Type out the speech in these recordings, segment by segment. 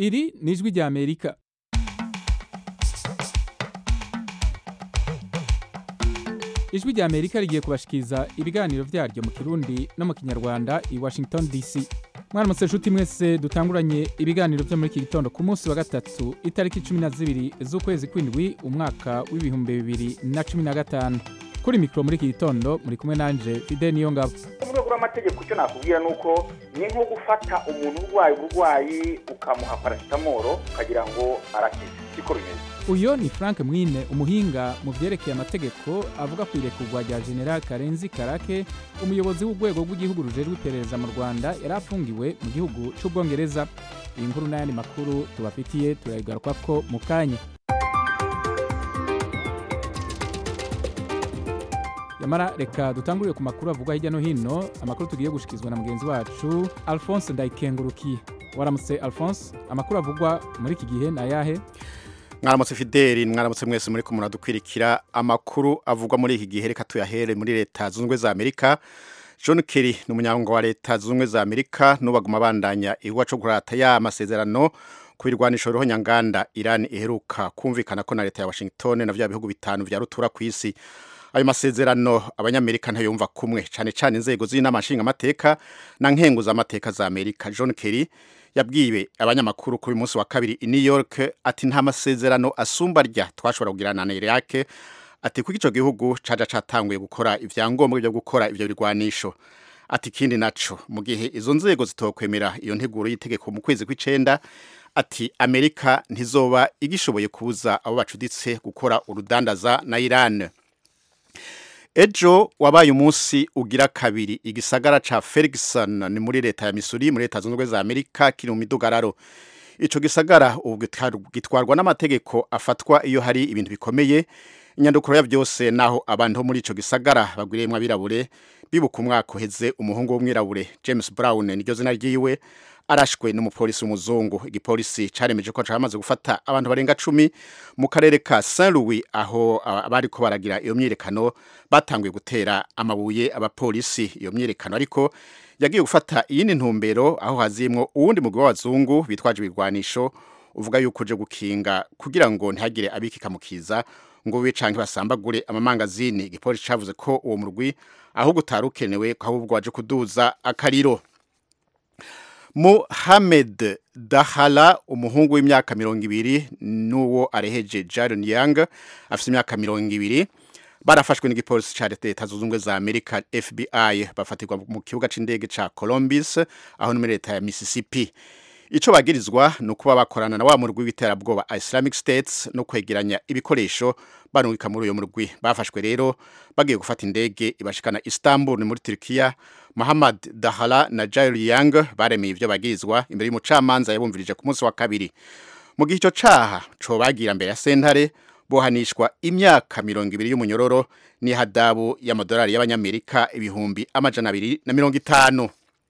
iri ni ijwi rya amerika ijwi rya amerika rigiye kubashikiriza ibiganiro vyaryo mu kirundi no mu kinyarwanda i washington dc mwaramutse nshuti mwese dutanguranye ibiganiro vyo muri iki gitondo ku munsi wa gatatu itariki cumi na zibiri z'ukwezi kw'indwi umwaka w'ibihumbi bibiri na cumi na gatanu kuri mikoro muri iki gitondo muri kumwe nanje fide niyo ngabo mu rwego rw'amategeko icyo nakubwira ni uko ni nko gufata umuntu urwaye uburwayi ukamuha parasitamoro ukagira ngo arakize siko bimeze uyo ni frank mwine umuhinga mu vyerekeye amategeko avuga ku irekurwa rya general karenzi karake umuyobozi w'urwego rw'igihugu rujejwe iperereza mu rwanda yari afungiwe mu gihugu c'ubwongereza iyi nkuru n'ayandi makuru tubafitiye turayigarukako mu kanya yamara reka dutangurire ku makuru avugwa hirya no hino amakuru tugiye gushikizwa na mugenzi wacu alphonse ndayikengurukiye waramutse alphonse amakuru avugwa muri iki gihe ni ayahe mwaramutse fideli mwaramutse mwese muri ko muradukwirikira amakuru avugwa muri iki gihe reka tuyahere muri leta zunze ubumwe za amerika john kerry ni umunyamabanga wa leta zunze ubumwe za amerika n'ubaguma abandanya igihugu cyo kurata ya masezerano ku birwanisho roho nyanganda irani iheruka kumvikana ko na leta ya washington na bya bihugu bitanu vya rutura ku isi ayo masezerano abanyamerika ntayumva kumwe cyane cyane inzego z'inama nshingamateka na nkenguzamateka za amerika john kerry yabwiwe abanyamakuru kuri munsi wa kabiri i New York ati nta masezerano asumba rya twashobora kugirana na Iraq ati kuko ico gihugu caja catanguye gukora ivyangombwa byo gukora ivyo birwanisho ati kindi naco mu gihe izo nzego zitokwemera iyo nteguro y'itegeko mu kwezi kw'icenda ati Amerika ntizoba igishoboye kubuza abo bacuditse gukora urudandaza na Iran ejo wabaye umunsi ugira kabiri igisagara ca Ferguson ni muri leta ya Missouri muri leta zunze ubumwe za Amerika kiri mu midugararo ico gisagara ubu gitwarwa n'amategeko afatwa iyo hari ibintu bikomeye inyandukuro ya byose naho abantu bo muri ico gisagara bagwiriyemwo abirabure bibuka umwaka uheze umuhungu w'umwirabure James Brown niryo zina ryiwe arashwe n'umupolisi w'umuzungu igipolisi caremeje ko camaze gufata abantu barenga cumi mu karere ka Saint Louis aho abariko baragira iyo myirekano batanguye gutera amabuye abapolisi iyo myirekano ariko yagiye gufata iyindi ntumbero aho hazimwo uwundi mugwi w'abazungu bitwaje ibigwanisho uvuga yuko uje gukinga kugira ngo ntihagire abikikamukiza ngo bibe canke basambagure amamangazini igipolisi cavuze ko uwo murwi aho gutarukenewe ahubwo waje kuduza akariro Mohamed Dahala umuhungu w'imyaka mirongo ibiri n'uwo areheje Jaron Young afite imyaka mirongo ibiri barafashwe n'igipolisi ca leta zunze ubumwe za Amerika FBI bafatirwa mu kibuga c'indege ca Columbus aho muri leta ya Mississippi ico bagirizwa ni ukuba bakorana na wa murwi w'iterabwoba Islamic States no kwegeranya ibikoresho barungika muri uyo murwi bafashwe rero bagiye gufata indege ibashikana Istanbul ni muri Turkiya Muhammad Dahala na Jair Young baremeye ivyo bagirizwa imbere y'umucamanza yabumvirije ku munsi wa kabiri mu gihe ico caha co bagira mbere ya sentare bohanishwa imyaka mirongo ibiri y'umunyororo n'ihadabu y'amadolari y'abanyamerika ibihumbi amajana abiri na mirongo itanu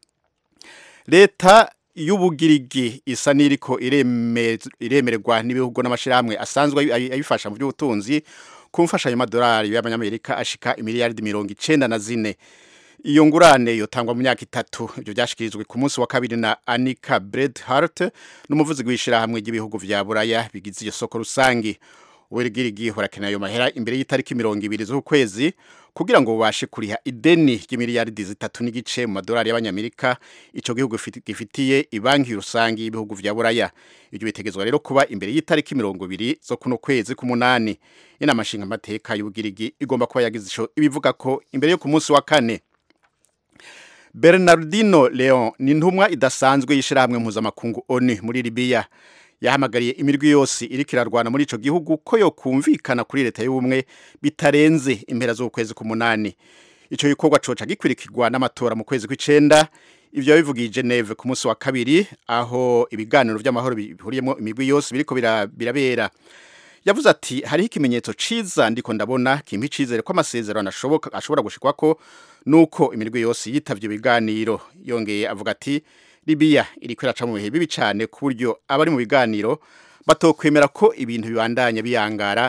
leta y'ubugirigi isa n'iriko iremererwa n'ibihugu n'amashirahamwe asanzwe ayifasha mu by'ubutunzi ku mfashanyo y'amadolari y'abanyamerika ashika imiliyaridi mirongo icenda na zine iyo ngurane yotangwa mu myaka itatu ibyo byashikirijwe ku munsi wa kabiri na Anika Bredhart n'umuvuzi w'ishirahamwe ry'ibihugu vya Buraya bigize iyo soko rusangi uwerigirigi horakena ayo mahera imbere y'itariki mirongo ibiri z'ukwezi kugira ngo bubashe kuriha ideni ry'imiliyaridi zitatu n'igice mu madolari y'abanyamerika ico gihugu gifitiye ibanki rusangi y'ibihugu vya Buraya ibyo bitegezwa rero kuba imbere y'itariki mirongo ibiri zo kuno kwezi k'umunani inama nshingamateka y'ubugirigi igomba kuba yagize ico ibivuga ko imbere yo ku munsi wa kane Bernardino Leon ni ntumwa idasanzwe y'ishirahamwe mpuzamakungu ONU muri Libya yahamagariye imirwi yose iriko irarwana muri ico gihugu ko yo kumvikana kuri leta y'ubumwe bitarenze impera z'ukwezi k'umunani ico gikorwa coca gikwirikirwa n'amatora mu kwezi kw'icenda ivyo bivugiye Geneve ku munsi wa kabiri aho ibiganiro vy'amahoro bihuriyemo imigwi yose biriko birabera yavuze ati hariho ikimenyetso ciza ndiko ndabona kimpa icizere ko amasezerano ashoboka ashobora gushikwako nuko imirwi yose yitavye ibiganiro yongeye avuga ati Libya iriko iraca mu bihe bibi cyane ku buryo abari mu biganiro batokwemera ko ibintu bibandanya biyangara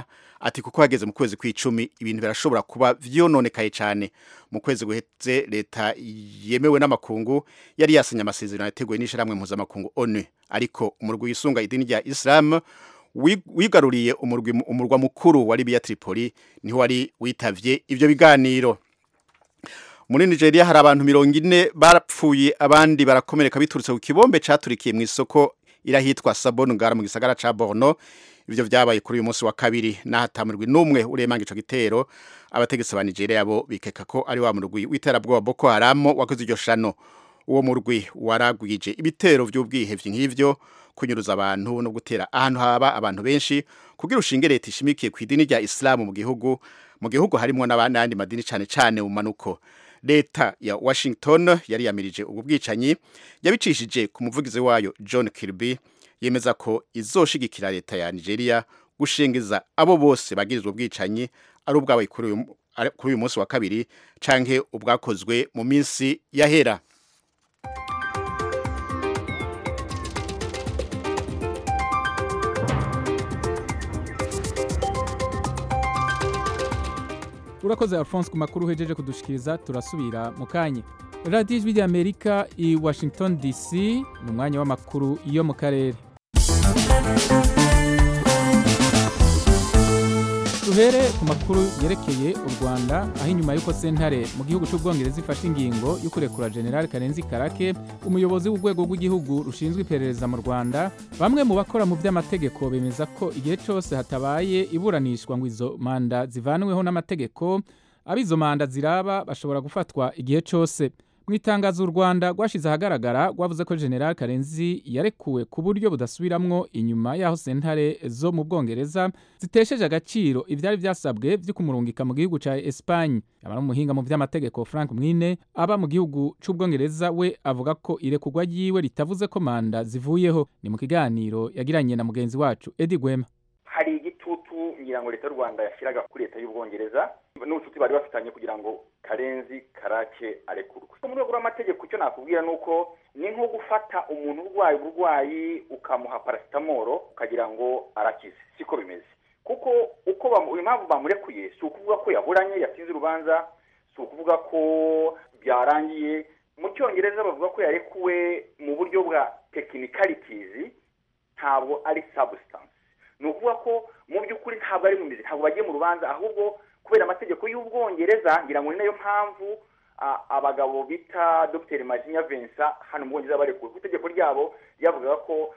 ati kuko hageze mu kwezi kw'icumi ibintu birashobora kuba vyononekaye cyane mu kwezi guheze leta yemewe n'amakungu yari yasinye amasezerano yateguwe n'ishyirahamwe mpuzamakungu onu ariko umurwi wisunga idini rya isilamu wigaruriye umurwa mukuru wa libiya tripoli niho wari witavye ivyo biganiro muri nigeria hari abantu mirongo ine barapfuye abandi barakomereka biturutse ku kibombe caturikiye mu isoko irahitwa sabon ngara mu gisagara ca borno ivyo vyabaye kuri uyu munsi wa kabiri n'ahatamirwi n'umwe uremanga ico gitero abategetsi ba nigeria bo bikeka ko ari wa murwi w'iterabwoba boko haram wakoze iryo shano uwo murwi waragwije ibitero vy'ubwihevyi nk'ivyo kunyuruza abantu no gutera ahantu haba abantu benshi kugira ushinge leta ishimikiye ku idini rya isilamu mu gihugu mu gihugu harimwo n'abandi madini cane cane mu manuko leta ya washington yari yamirije ubu bwicanyi yabicishije ku muvugizi wayo john kirby yemeza ko izoshigikira leta ya nigeria gushengeza abo bose bagirizwa ubwicanyi ari ubwabaye kuri uyu munsi wa kabiri canke ubwakozwe mu minsi yahera urakoze alphonse ku makuru uhejeje kudushikiriza turasubira mu kanya radiyo ijwi ry'amerika i washington dc ni umwanya w'amakuru yo mu karere duhere ku makuru yerekeye u rwanda aho inyuma y'uko sentare mu gihugu cy'ubwongereza ifashe ingingo yo kurekura general karenzi karake umuyobozi w'urwego rw'igihugu rushinzwe iperereza mu rwanda bamwe mu bakora mu by'amategeko bemeza ko igihe cyose hatabaye iburanishwa ngo izo manda zivanweho n'amategeko abo izo manda ziraba bashobora gufatwa igihe cyose mu itangazo u rwanda rwashyize ahagaragara rwavuze ko general karenzi yarekuwe ku buryo budasubiramwo inyuma y'aho sentare zo mu bwongereza zitesheje agaciro ibyari byasabwe byo kumurungika mu gihugu cya esipanye abari umuhinga mu by'amategeko frank mwine aba mu gihugu cy'ubwongereza we avuga ko irekurwa ryiwe ritavuze ko manda zivuyeho ni mu kiganiro yagiranye na mugenzi wacu edi gwema hari igitutu ngira ngo leta y'u rwanda yashyiraga kuri leta y'ubwongereza n'ubucuti bari bafitanye kugira ngo karenzi karake arekurwe mu rwego rw'amategeko icyo nakubwira ni uko ni nko gufata umuntu urwaye uburwayi ukamuha parasitamoro ukagira ngo arakize siko bimeze kuko uko impamvu bamurekuye si ukuvuga ko yaburanye yatsinze urubanza si ukuvuga ko byarangiye mu cyongereza bavuga ko yarekuwe mu buryo bwa tekinikarikizi ntabwo ari sabusitansi ni ukuvuga ko mu by'ukuri ntabwo ari mu mizi ntabwo bagiye mu rubanza ahubwo kubera amategeko y'ubwongereza ngira ngo ni nayo mpamvu abagabo bita dr majinya vincent hano mu bwongereza barekuwe ku itegeko ryabo ryavugaga ko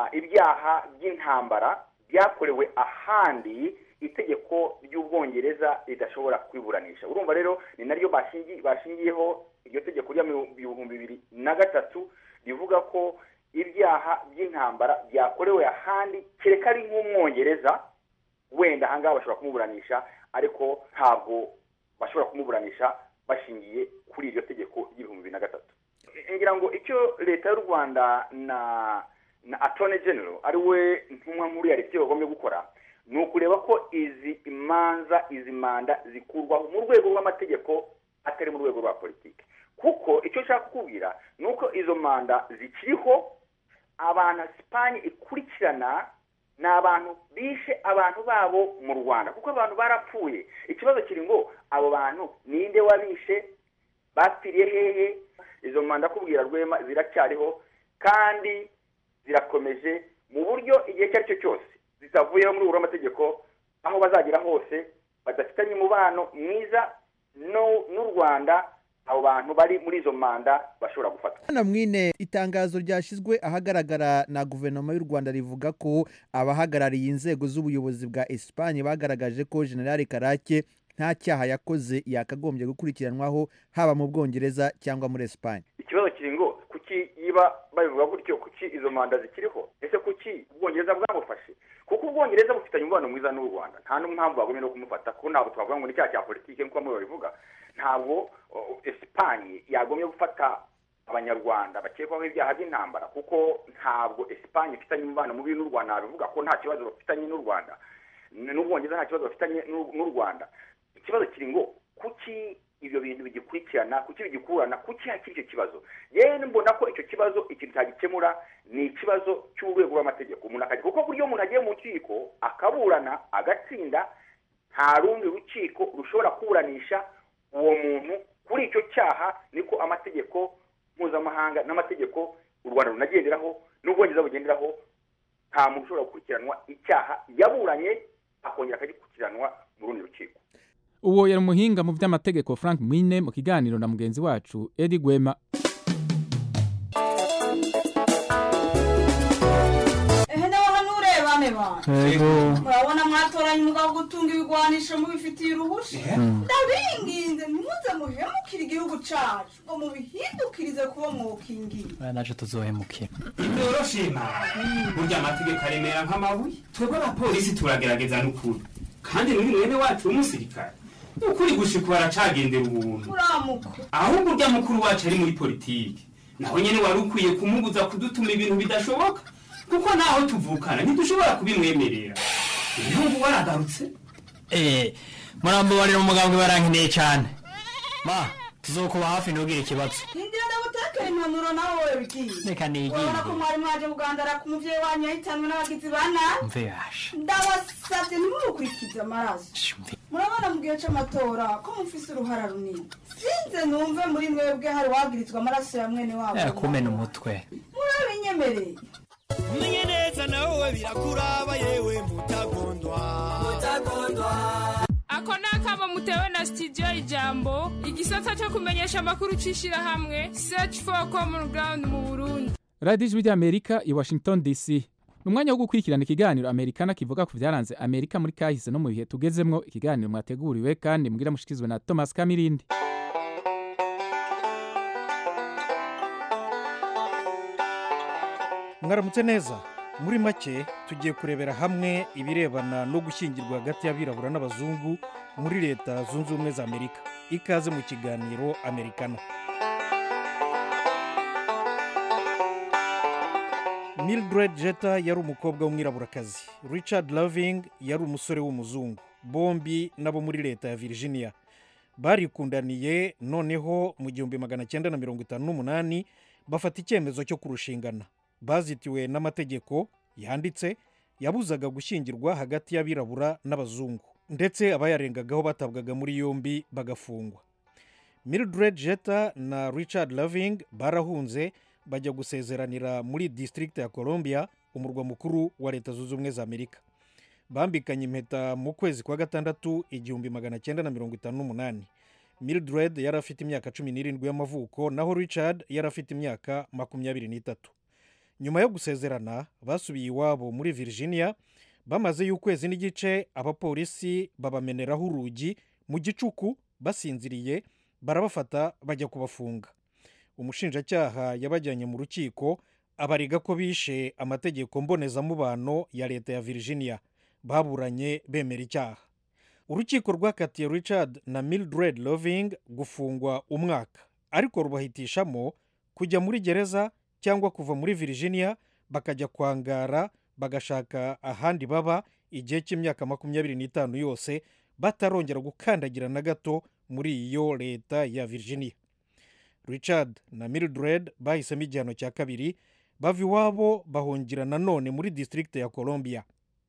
ibyaha by'intambara byakorewe ahandi itegeko ry'ubwongereza ridashobora kwiburanisha urumva rero ni naryo bashingiyeho iryo tegeko rya ibihumbi bibiri na gatatu rivuga ko ibyaha by'intambara byakorewe ahandi kereka ari nk'umwongereza wenda ahangaha bashobora kumuburanisha ariko ntabwo bashobora kumuburanisha bashingiye kuri iryo tegeko ry'ibihumbi bibiri na gatatu ngira ngo icyo leta y'u rwanda na na atone genero ari we ntumwa nkuru ya leta icyo bagombye gukora ni ukureba ko izi imanza izi manda zikurwaho mu rwego rw'amategeko atari mu rwego rwa politiki kuko icyo nshaka kukubwira ni uko izo manda zikiriho abantu sipanye ikurikirana ni abantu bishe abantu babo mu rwanda kuko abantu barapfuye ikibazo kiri ngo abo bantu ninde wabishe bapfiriye hehe izo manda kubwira rwema ziracyariho kandi zirakomeje mu buryo igihe icyo ari cyo cyose zitavuyeho muri uru amategeko aho bazagera hose badafitanye umubano mwiza n'u rwanda abo bantu bari muri izo manda bashobora gufatwa hano mwine itangazo ryashyizwe ahagaragara na guverinoma y'u rwanda rivuga ko abahagarariye inzego z'ubuyobozi bwa esipanye bagaragaje ko generale karake nta cyaha yakoze yakagombye gukurikiranwaho haba mu bwongereza cyangwa muri esipanye ikibazo kiri ngo kuki yiba babivuga gutyo kuki izo manda zikiriho ese kuki ubwongereza bwamufashe kuko ubwongereza bufitanye umubano mwiza n'u rwanda nta n'impamvu bagomba no kumufata kuko ntabwo twavuga ngo ni icyaha cya politiki nk'uko bamwe babivuga ntabwo esipanye yagombye gufata abanyarwanda bakekwaho ibyaha by'intambara kuko ntabwo esipanye ifitanye umubano mubi n'u rwanda nabivuga ko nta kibazo bafitanye n'u rwanda n'ubwongereza nta kibazo bafitanye n'u rwanda ikibazo kiri ngo kuki ibyo bintu bigikurikirana kuki bigikurana kuki hakiri icyo kibazo yewe mbona ko icyo kibazo ikintu cyagikemura ni ikibazo cy'urwego rw'amategeko umuntu akajya kuko buryo umuntu agiye mu rukiko akaburana agatsinda nta rundi rukiko rushobora kuburanisha uwo muntu kuri icyo cyaha niko amategeko mpuzamahanga n'amategeko u rwanda runagenderaho n'ubwongereza bugenderaho nta muntu ushobora gukurikiranwa icyaha yaburanye akongera akagikurikiranwa mu rundi rukiko uwo yari umuhinga mu by'amategeko frank mwine mu kiganiro na mugenzi wacu edi gwema ehe nawe hano urebane bantu murabona mwatoranye umugabo wo gutunga ibigwanisho mubifitiye uruhushya ndabinginze ntimuze muhemukire igihugu cacu ngo mubihindukirize kuba mwokingiye naje tuzohemukira ibyoroshima burya amategeko aremera nk'amabuye twebwe abapolisi turagerageza n'ukuri kandi n'uyu mwene wacu w'umusirikare ukuri gushika baracagendera ubuntu uramuko ahubwo urya mukuru wacu ari muri politiki naho nyene wari ukwiye kumubuza kudutuma ibintu bidashoboka kuko naho tuvukana ntidushobora kubimwemerera ibihugu waragarutse eh murambabarira umugambwe barankeneye cyane ma tuzokuba hafi ntugire ikibazo hindira ndagutekera impanuro nawe wowe bigiye reka urabona ko nigire mwari mwaje kugandara ku muvyeyi wanyu yahitanwe n'abagizi ba nabi mve yasha ndabasavye ntimumukurikize amaraso mve murabona mu gihe c'amatora ko mufise uruhara runini sinze numve muri mwebwe hari wagirizwa amaraso ya mwene wabo eh kumena umutwe murabinyemereye umenye neza nawe birakuraba yewe mutagondwa ako ni akamo mutewe na sitidiyo ijambo igisata cyo kumenyesha amakuru cy'ishyirahamwe search for common ground mu burundi radiyo ijwi ry'amerika i washington dc ni umwanya wo gukurikirana ikiganiro amerikana kivuga ku byaranze amerika muri kahise no mu bihe tugezemwo ikiganiro mwateguriwe kandi mbwira mushikizwe na thomas kamirindi mwaramutse neza muri make tugiye kurebera hamwe ibirebana no gushyingirwa hagati y'abirabura n'abazungu muri leta zunze ubumwe za amerika ikaze mu kiganiro amerikana mildred jeta yari umukobwa w'umwiraburakazi richard loving yari umusore w'umuzungu bombi nabo muri leta ya virginia barikundaniye noneho mu gihumbi magana cyenda na mirongo itanu n'umunani bafata icyemezo cyo kurushingana bazitiwe n'amategeko yanditse yabuzaga gushyingirwa hagati y'abirabura n'abazungu ndetse abayarengagaho batabwaga muri yombi bagafungwa mildred jeta na richard loving barahunze bajya gusezeranira muri district ya columbia umurwa mukuru wa leta zunze ubumwe za amerika bambikanye impeta mu kwezi kwa gatandatu igihumbi magana cyenda na mirongo itanu n'umunani mildred yari afite imyaka cumi n'irindwi y'amavuko naho richard yari afite imyaka makumyabiri n'itatu nyuma yo gusezerana basubiye iwabo muri virginia bamazeyo ukwezi n'igice abapolisi babameneraho urugi mu gicuku basinziriye barabafata bajya kubafunga umushinjacyaha yabajyanye mu rukiko abariga ko bishe amategeko mbonezamubano ya leta ya virginia baburanye bemera icyaha urukiko rwakatiye richard na mildred loving gufungwa umwaka ariko rubahitishamo kujya muri gereza cyangwa kuva muri virginia bakajya kwangara bagashaka ahandi baba igihe cy'imyaka makumyabiri n'itanu yose batarongera gukandagira na gato muri iyo leta ya virginia richard na mildred bahisemo igihano cya kabiri bava iwabo bahungira nanone muri district ya columbia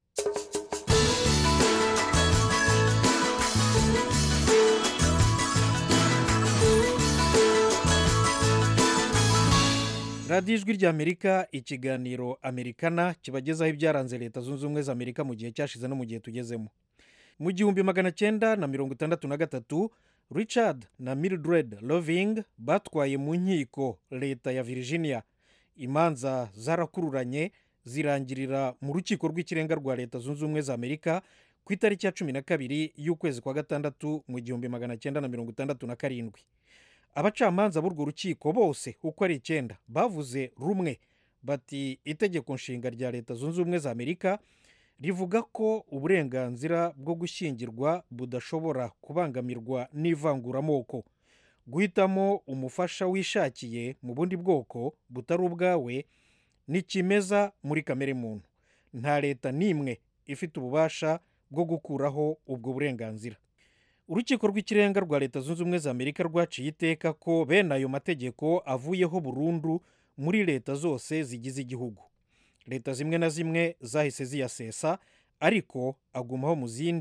radiyo ijwi ry'amerika ikiganiro amerikana kibagezaho ibyaranze leta zunze ubumwe za amerika mu gihe cyashize no mu gihe tugezemo mu gihumbi magana cyenda na mirongo itandatu na gatatu richard na mildred loving batwaye mu nkiko leta ya virginia imanza zarakururanye zirangirira mu rukiko rw'ikirenga rwa leta zunze ubumwe za amerika ku itariki ya cumi na kabiri y'ukwezi kwa gatandatu mu gihumbi magana cyenda na mirongo itandatu na karindwi abacamanza b'urwo rukiko bose uko ari icyenda bavuze rumwe bati itegeko nshinga rya leta zunze ubumwe za amerika rivuga ko uburenganzira bwo gushyingirwa budashobora kubangamirwa n'ivanguramoko guhitamo umufasha wishakiye mu bundi bwoko butari ubwawe ni kimeza muri kamere muntu nta leta n'imwe ifite ububasha bwo gukuraho ubwo burenganzira urukiko rw'ikirenga rwa leta zunze ubumwe za amerika rwaciye iteka ko bene ayo mategeko avuyeho burundu muri leta zose zigize igihugu leta zimwe na zimwe zahise ziyasesa ariko agumaho mu zindi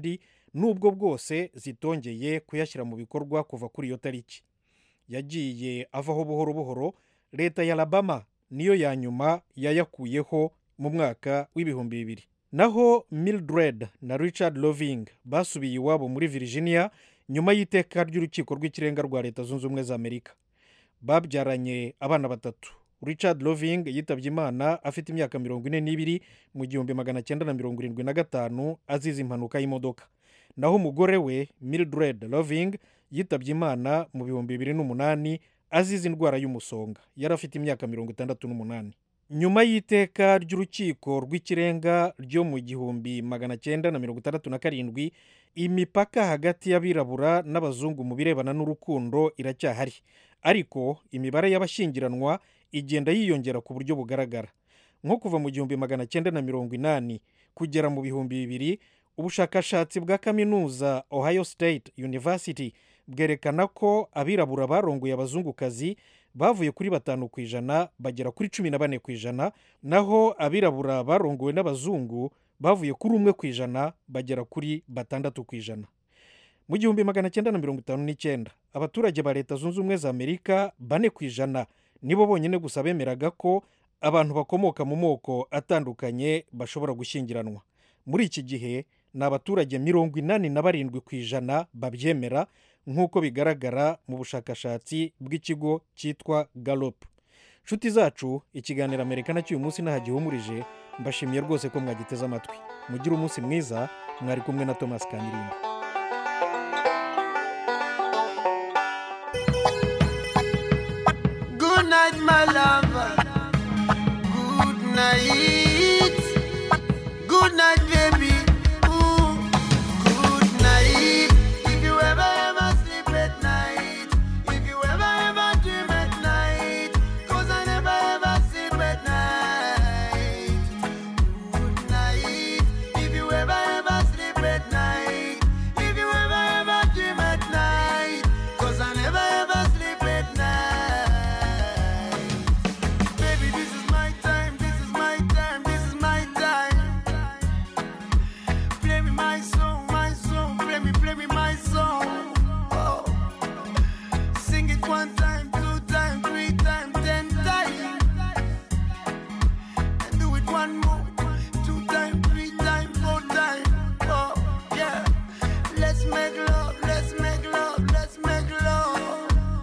nubwo bwose zitongeye kuyashyira mu bikorwa kuva kuri iyo tariki yagiye avaho buhoro buhoro leta ya alabama niyo ya nyuma yayakuyeho mu mwaka w'ibihumbi bibiri naho mildred na richard loving basubiye iwabo muri virginia nyuma y'iteka ry'urukiko rw'ikirenga rwa leta zunze ubumwe za amerika babyaranye abana batatu richard loving yitabye imana afite imyaka mirongo ine n'ibiri mu gihumbi magana cyenda na mirongo irindwi na gatanu azize impanuka y'imodoka naho umugore we mildred loving yitabye imana mu bihumbi bibiri n'umunani azize indwara y'umusonga yari afite imyaka mirongo itandatu n'umunani nyuma y'iteka ry'urukiko rw'ikirenga ryo mu gihumbi magana cyenda na mirongo itandatu na karindwi imipaka hagati y'abirabura n'abazungu mu birebana n'urukundo iracyahari ariko imibare y'abashyingiranwa igenda yiyongera ku buryo bugaragara nko kuva mu gihumbi magana cyenda na mirongo inani kugera mu bihumbi bibiri ubushakashatsi bwa kaminuza ohio state university bwerekana ko abirabura barongoye abazungukazi bavuye kuri batanu ku ijana bagera kuri cumi na bane ku ijana naho abirabura barongowe n'abazungu bavuye kuri umwe ku ijana bagera kuri batandatu ku ijana mu gihumbi magana cyenda na mirongo itanu n'icyenda abaturage ba leta zunze ubumwe za amerika bane ku ijana nibo bonyine gusa bemeraga ko abantu bakomoka mu moko atandukanye bashobora gushyingiranwa muri iki gihe ni abaturage mirongo inani na barindwi ku ijana babyemera nk'uko bigaragara mu bushakashatsi bw'ikigo cyitwa galop nshuti zacu ikiganiro amerika nacyo uyu munsi ntahagihumurije mbashimiye rwose ko mwagiteze amatwi mugire umunsi mwiza mwari kumwe na thomas kamirimba Good night, my lover. Good night. Good night, baby. Ooh. Good night. If you ever ever sleep at night, if you ever ever dream at night, 'cause I never ever sleep at night. Good night. If you ever ever sleep at night, if you ever ever dream at night, 'cause I never ever sleep at night. Baby, this is my time, this is my time, this is my time. Play me my song, my song, play me, play me my song. Oh. Sing it one time, two time, three time, ten times. And do it one more, two time, three time, four time. Oh, yeah. Let's make love, let's make love, let's make love.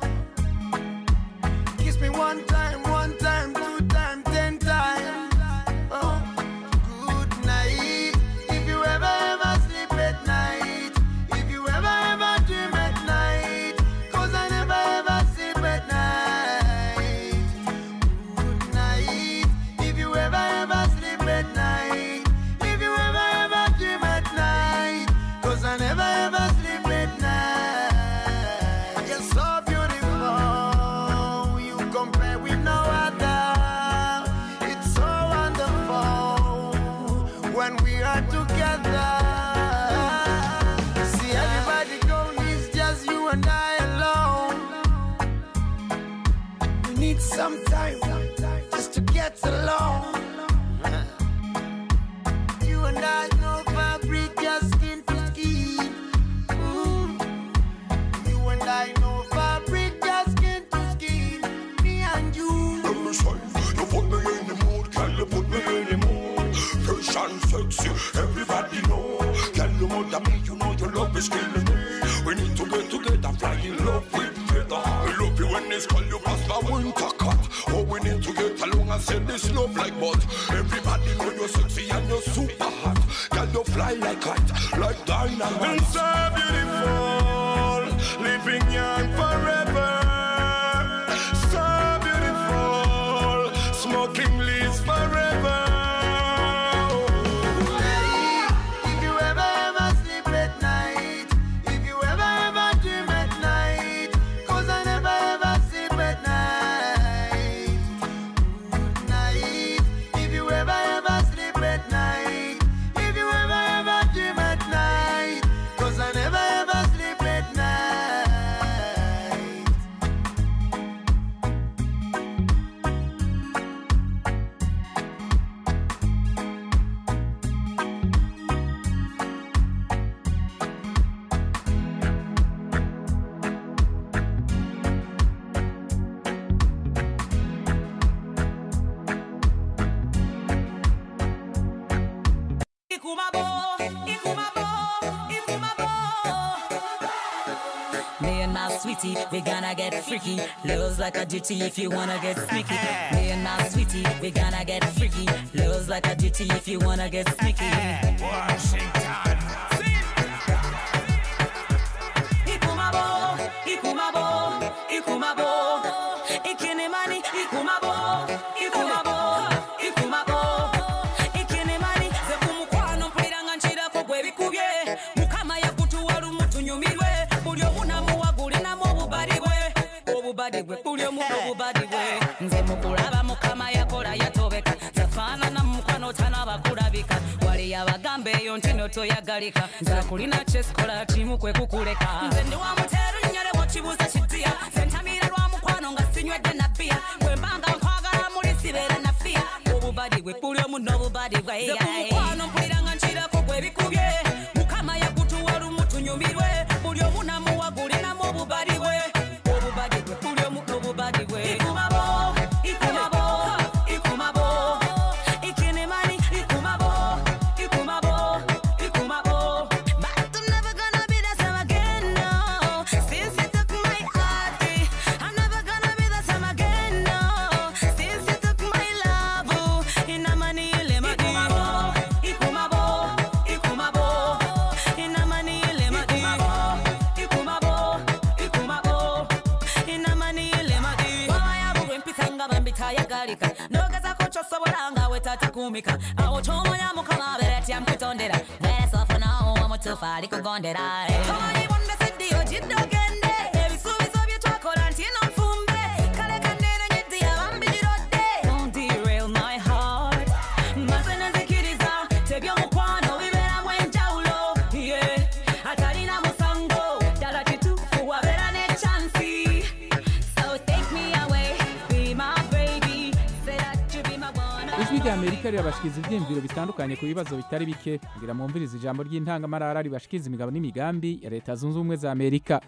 Kiss me one time, one time, two time, ten times. Oh, good night. If you ever ever sleep at night, if you ever ever dream at night, 'cause I never ever sleep at night. Good night. If you ever ever sleep at night, if you ever ever dream at night, 'cause I never ever sleep at night. You're so beautiful, you compare with no other. It's so wonderful when we are together. See everybody gone, it's just you and I alone. We need some time just to get along. You and I know fabric, just skin to skin. Ooh. You and I know fabric, just skin to skin. Me and you. Let me say, you put me in the mood, can you put me in the mood? Fresh and sexy, everybody know. Can you mother me, you know your love is killing me. We need to get together, fly in love with feather. I love you when it's cold, you pass my winter cut. Oh, we need to get along and send this love like bud. Everybody know you're sexy and you're super hot. Can you fly like kite, like dynamite? And so beautiful, living young forever. So beautiful, smoking leaves forever. If you ever ever sleep at night, if you ever ever dream at night, 'cause I never ever sleep at night. Good night. If you ever ever sleep at night, if you ever ever dream at night, 'cause I never ever sleep at night. Ikumabo, Ikumabo, Ikumabo. Me and my sweetie, we gonna get freaky. Love's like a duty if you wanna get sneaky. Me and my sweetie, we gonna get freaky. Love's like a duty if you wanna get sneaky. Washington. Ikumabo, Ikumabo, Ikumabo. Ikinemani, Ikumabo, Ikumabo, Ikumabo. Ikinemani, ze kumukwano mpulira nga nkirako gwe bikubye. Mukama yakutuwala umutunyumirwe. Buli omu namuwagulinamu obubadi bwe. Obubadi bwe, buli omu n'obubadi bwe. Nze mukulaba Mukama yakola yatobeka. Tafaanana mukwano tanabakulabika. Wali abagamba eyo nti notoyagalika. Nze akulina kyesikola kimu kwe kukuleka. Nze ndi wa muteero nnyole wokibuuza kitia. Sentamira lwa mukwano nga sinywedde na bbiya. Bwe mbanga nkwagala muli sibeera na fiya. Obubadi bwe buli omu n'obubadi bwe. Nze ku mukwano mpulira nga nkirako gwe bikubye. Mukama yakutuwala umutunyumirwe. Buli omu namuwagulinamu obubadi bwe. Obubadi bwe buli omu n'obubadi bwe. Ikumabo, ikumabo, ikumabo. Ikinemani, ikumabo, ikumabo, ikumabo. But I'm never gonna be the same again, no. Since you took my heart, I'm never gonna be the same again, no. Since you took my love, oh, inamani ile madi. Ikumabo, ikumabo, inamani ile madi. Ikumabo, ikumabo, inamani ile madi. Waya bugwe mpita nga bambitayagalika. Nogezako kyosobola nga we tatakumika. Awo ky'omanya Mukama abeera tyamukutondera. Better suffer now, omutuufu alikugondera. Tomanyi bonna seddiyo jidde ogende. Ebisuubizo bye twakola nti ino nfumbe. Kale kanene nyiddi abambigirodde. Don't derail my heart. Maze nenzikiriza, tebyomukwano bibeeramu enjawulo. Yeah. Atalina musango, ddala kituufu wabeera ne chansi. So take me away, be my baby. Say that you be my one. ijwi rya amerika rirabashikiriza ibyiyumviro bitandukanye ku bibazo bitari bike kugira mwumvirize ijambo ry'intangamarara ribashikiriza imigabo n'imigambi ya leta zunze ubumwe za amerika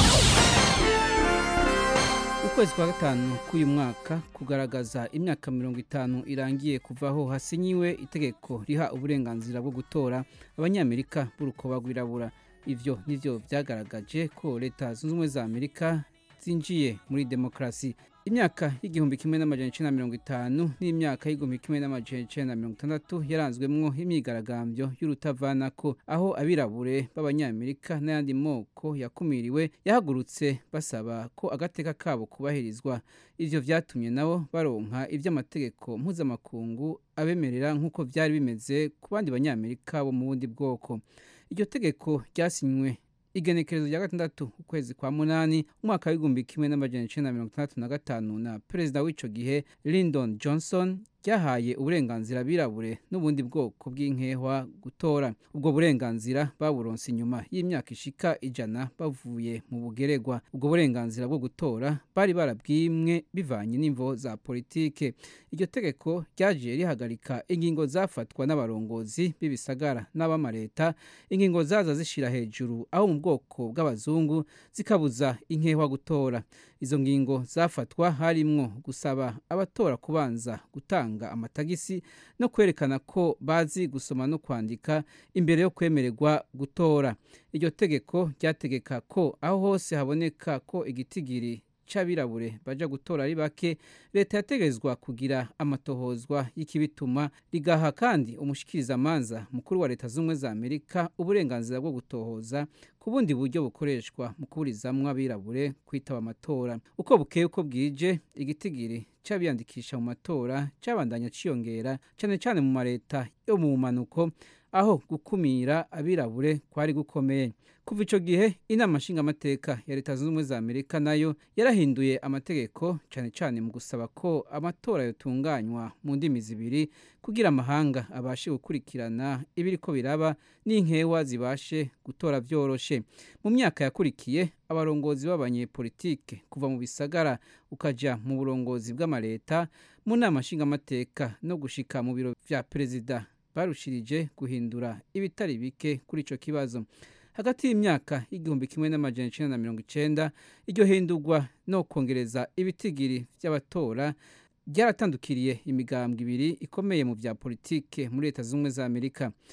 ukwezi kwa gatanu k'uyu mwaka kugaragaza imyaka mirongo itanu irangiye kuvaho hasinyiwe itegeko riha uburenganzira bwo gutora abanyamerika b'urukoba rwirabura ivyo nivyo vyagaragaje ko leta zunze ubumwe za amerika zinjiye muri demokarasi imyaka y'igihumbi kimwe n'amajana icenda na mirongo itanu n'imyaka y'igihumbi kimwe n'amajana icenda na mirongo itandatu yaranzwemwo imyigaragambyo y'urutavanako aho abirabure b'abanyamerika n'ayandi moko yakumiriwe yahagurutse basaba ko agateka kabo kubahirizwa ivyo vyatumye nabo baronka ivy'amategeko mpuzamakungu abemerera nk'uko vyari bimeze ku bandi banyamerika bo mu bundi bwoko iryo tegeko ryasinywe igenekerezo rya gatandatu ukwezi kwa munani umwaka w'igihumbi kimwe n'amajana icenda na mirongo itandatu na gatanu na perezida w'ico gihe lyndon johnson ryahaye uburenganzira abirabure n'ubundi bwoko bw'inkehwa gutora ubwo burenganzira baburonse inyuma y'imyaka ishika ijana bavuye mu bugeregwa ubwo burenganzira bwo gutora bari barabwimwe bivanye n'imvo za politike iryo tegeko ryaje rihagarika ingingo zafatwa n'abarongozi b'ibisagara n'abamareta ingingo zaza zishira hejuru aho mu bwoko bw'abazungu zikabuza inkehwa gutora izo ngingo zafatwa harimwo gusaba abatora kubanza gutanga amatagisi no kwerekana ko bazi gusoma no kwandika imbere yo kwemererwa gutora iryo tegeko ryategeka ko aho hose haboneka ko igitigiri c'abirabure baja gutora ari bake leta yategerezwa kugira amatohozwa y'ikibituma rigaha kandi umushikirizamanza mukuru wa leta z'ubumwe za amerika uburenganzira bwo gutohoza ku bundi buryo bukoreshwa mu kuburizamwo abirabure kwitaba amatora uko bukeye uko bwije igitigiri c'abiyandikisha mu matora cabandanya ciyongera cane cane mu mareta yo mu bumanuko aho gukumira abirabure kwari gukomeye kuva ico gihe inama nshingamateka ya leta zunze ubumwe za amerika nayo yarahinduye amategeko cane cane mu gusaba ko amatora yotunganywa mu ndimi zibiri kugira amahanga abashe gukurikirana ibiriko biraba n'inkewa zibashe gutora vyoroshe mu myaka yakurikiye abarongozi b'abanyepolitike kuva mu bisagara ukaja mu burongozi bw'amaleta mu nama nshingamateka no gushika mu biro vya perezida barushirije guhindura ibitari bike kuri ico kibazo hagati y'imyaka y'igihumbi kimwe n'amajana icenda na mirongo icenda iryo hindurwa no kongereza ibitigiri vy'abatora ryaratandukiriye imigambwe ibiri ikomeye mu vya politike muri leta z'ubumwe za amerika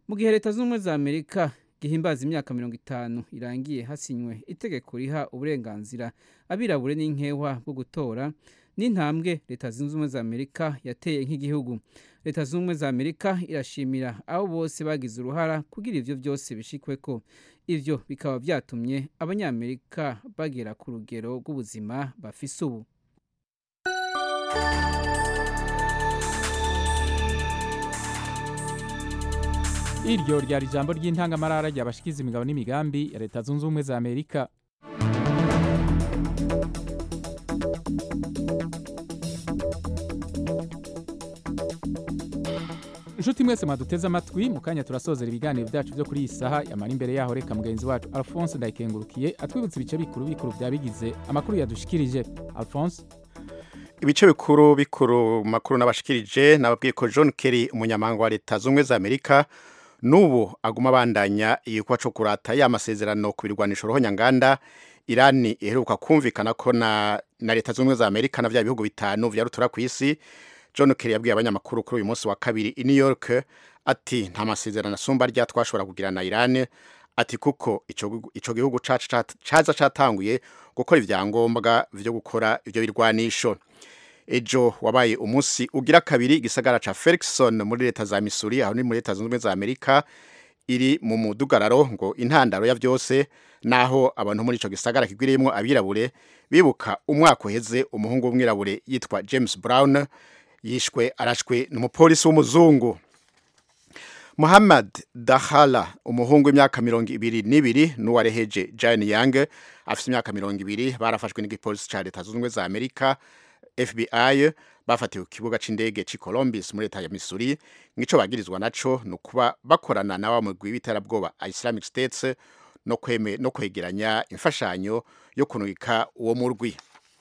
mu gihe leta z'ubumwe za amerika gihimbaza imyaka mirongo itanu irangiye hasinywe itegeko riha uburenganzira abirabure n'inkewa bwo gutora n'intambwe leta zunze ubumwe za amerika yateye nk'igihugu leta zunze ubumwe za amerika irashimira abo bose bagize uruhara kugira ivyo byose bishikwe ko ivyo bikaba byatumye abanyamerika bagera ku rugero rw'ubuzima bafise ubu iryo ryari ijambo ry'intangamarara ryabashikiza imigabo n'imigambi ya leta zunze ubumwe za amerika inshuti mwese mwaduteze amatwi mu kanya turasozera ibiganiro byacu byo kuri iyi saha yamara imbere yaho reka mugenzi wacu alphonse ndayikengurukiye atwibutsa ibice bikuru bikuru bya bigize amakuru yadushikirije alphonse ibice bikuru bikuru makuru n'abashikirije nababwiye ko John Kerry umunyamahanga wa leta z'ubumwe za Amerika nubu aguma abandanya igikorwa cyo kurata ya masezerano ku birwanisho roho nyanganda Irani iheruka kumvikana ko na, na leta z'ubumwe za Amerika na vya bihugu bitanu vya rutura ku isi John Kerry yabwiye abanyamakuru kuri uyu munsi wa kabiri i New York ati nta masezerano asumba rya twashobora kugira na Iran ati kuko ico ico gihugu caca caza catanguye gukora ivyangombwa vyo gukora ivyo birwanisho ejo wabaye umunsi ugira kabiri igisagara ca Ferguson muri leta za Missouri aho ni muri leta zunze ubumwe za Amerika iri mu mudugararo ngo intandaro ya vyose naho abantu muri ico gisagara kigwiriyemwo abirabure bibuka umwaka uheze umuhungu w'umwirabure yitwa James Brown yishwe arashwe n'umupolisi w'umuzungu Muhammad Dahala umuhungu w'imyaka mirongo ibiri n'ibiri n'uwareheje Jane Young afite imyaka mirongo ibiri barafashwe n'igipolisi ca leta zunze ubumwe za Amerika FBI bafatiwe ku kibuga c'indege ci Columbus muri leta ya Missouri ngico bagirizwa naco nukuba bakorana na wa mugwi w'iterabwoba Islamic States no kweme no kwegeranya imfashanyo yo kunwika uwo murwi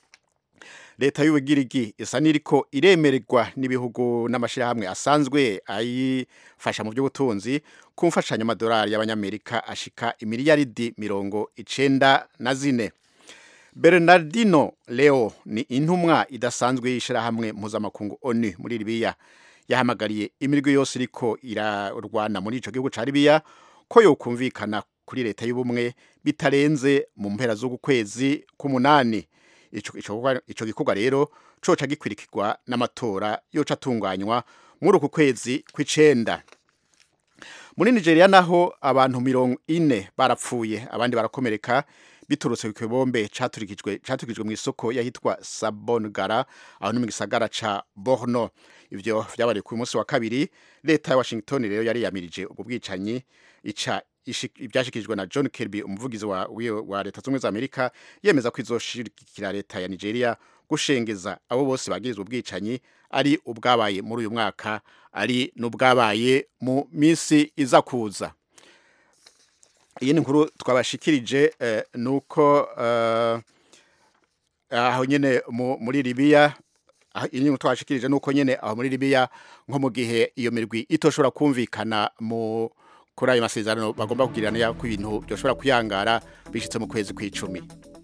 leta y'ubugirigi isa niriko iremererwa n'ibihugu n'amashirahamwe asanzwe ayifasha mu by'ubutunzi ku mfashanyo amadolari y'abanyamerika ashika imiliyaridi mirongo icenda na zine Bernardino Leo ni intumwa idasanzwe y'ishirahamwe mpuzamakungu ONU muri Libya yahamagariye imirwi yose iriko irarwana muri ico gihugu ca Libya ko yokumvikana kuri leta y'ubumwe bitarenze mu mpera z'uku kwezi k'umunani ico gikorwa rero coca gikwirikirwa n'amatora yoca atunganywa muri uku kwezi kw'icenda muri Nigeria naho abantu mirongo ine barapfuye abandi barakomereka biturutse ku kibombe caturikijwe caturikijwe mu isoko yahitwa Sabongara aho ni mu gisagara ca Borno ivyo vyabaye ku munsi wa kabiri leta ya Washington rero yari yamirije ubwo bwicanyi ica ibyashyikirijwe na John Kirby umuvugizi wa, wa leta z'ubumwe za Amerika yemeza ko izoshigikira leta ya Nigeria gushengeza abo bose bagirizwe ubwicanyi ari ubwabaye muri uyu mwaka ari n'ubwabaye mu minsi iza kuza iyi ni nkuru twabashikirije eh, nuko eh, aho nyene muri Libya iyi nkuru twabashikirije nuko nyene aho muri Libya nko mu gihe iyo mirwi itoshobora kumvikana mu kuri ayo masezerano bagomba kugirana ko ibintu byoshobora kuyangara bishitse mu kwezi kw'icumi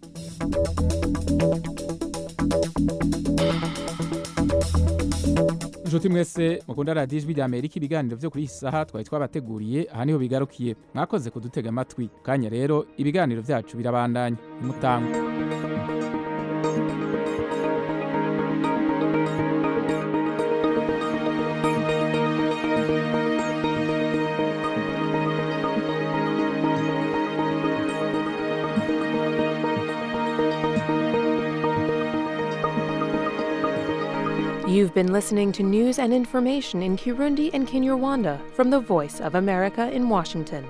inshuti mwese mukunda radiyo ijwi rya amerika ibiganiro byo kuri iyi saha twari twabateguriye aha niho bigarukiye mwakoze kudutega amatwi kanya rero ibiganiro byacu birabandanya nimutangwe You've been listening to news and information in Kirundi and Kinyarwanda from the Voice of America in Washington.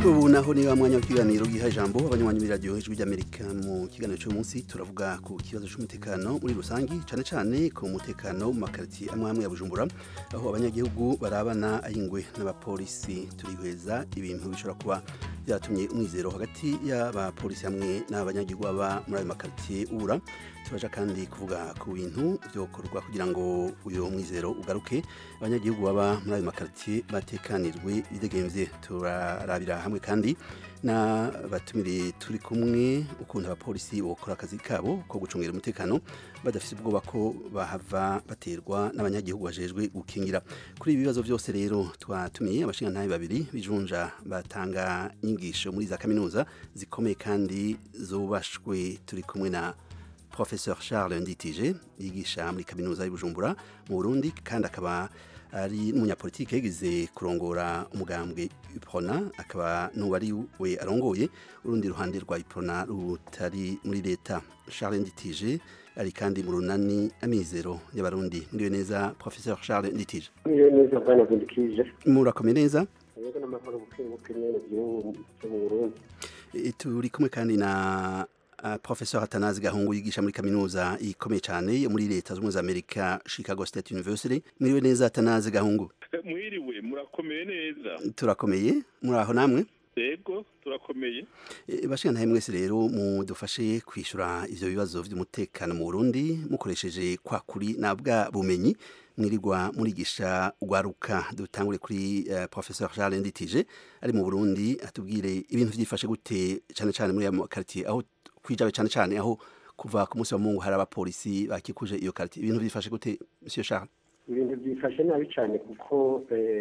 ubu naho ni wa mwanya w'ikiganiro giha ijambo abanywanyi b'iradiyo ijwi ry'amerika mu kiganiro cy'uyu munsi turavuga ku kibazo cy'umutekano muri rusange cyane cyane ku mutekano mu makaritsiye amwe amwe ya bujumbura aho abanyagihugu barabana ayingwe n'abapolisi turihweza ibintu bishobora kuba byatumye umwizero hagati y'abapolisi hamwe n'abanyagihugu baba muri ayo makaritsiye ubura turaja kandi kuvuga ku bintu byokorwa kugira ngo uyu mwizero ugaruke abanyagihugu baba muri ayo makaritsiye batekanirwe bidegemvye turarabira hamwe kandi na batumire turi kumwe ukuntu abapolisi bokora akazi kabo ko gucungira umutekano badafite ubwoba ko bahava baterwa n'abanyagihugu bajejwe gukingira kuri ibi bibazo byose rero twatumiye abashingantahe babiri bijunja batanga inyigisho muri za kaminuza zikomeye kandi zubashwe turi kumwe na Professeur Charles Nditije yigisha muri kaminuza y'Ubujumbura mu Burundi kandi akaba ari n'umunyapolitike yagize kurongora umugambwe Iprona akaba n'uwari we arongoye urundi ruhande rwa Iprona rutari muri leta Charles Nditije ari kandi mu runani amizero y'abarundi muriwe neza Professeur Charles Nditije muriwe neza bwana Nditije murakomeye neza yego n'amahoro bukebuke nyene mu Burundi turi kumwe kandi na Uh, Professor Atanazi Gahungu yigisha muri kaminuza ikomeye cyane yo muri leta z'ubumwe za Amerika Chicago State University mwiriwe neza Atanazi Gahungu mwiriwe murakomeye neza turakomeye muri aho namwe yego turakomeye e, bashikana mwese rero mudufashe kwishura ivyo bibazo vy'umutekano mu Burundi mukoresheje kwa kuri na bwa bumenyi mwirirwa murigisha ugwaruka dutangure kuri uh, Professor Charles Nditije ari mu Burundi atubwire ibintu vyifashe gute cyane cyane muri ya quartier aho kwijabe cyane cyane aho kuva ku munsi wa mungu hari abapolisi bakikuje iyo karite ibintu byifashe gute monsieur Charles ibintu byifashe nabi cyane kuko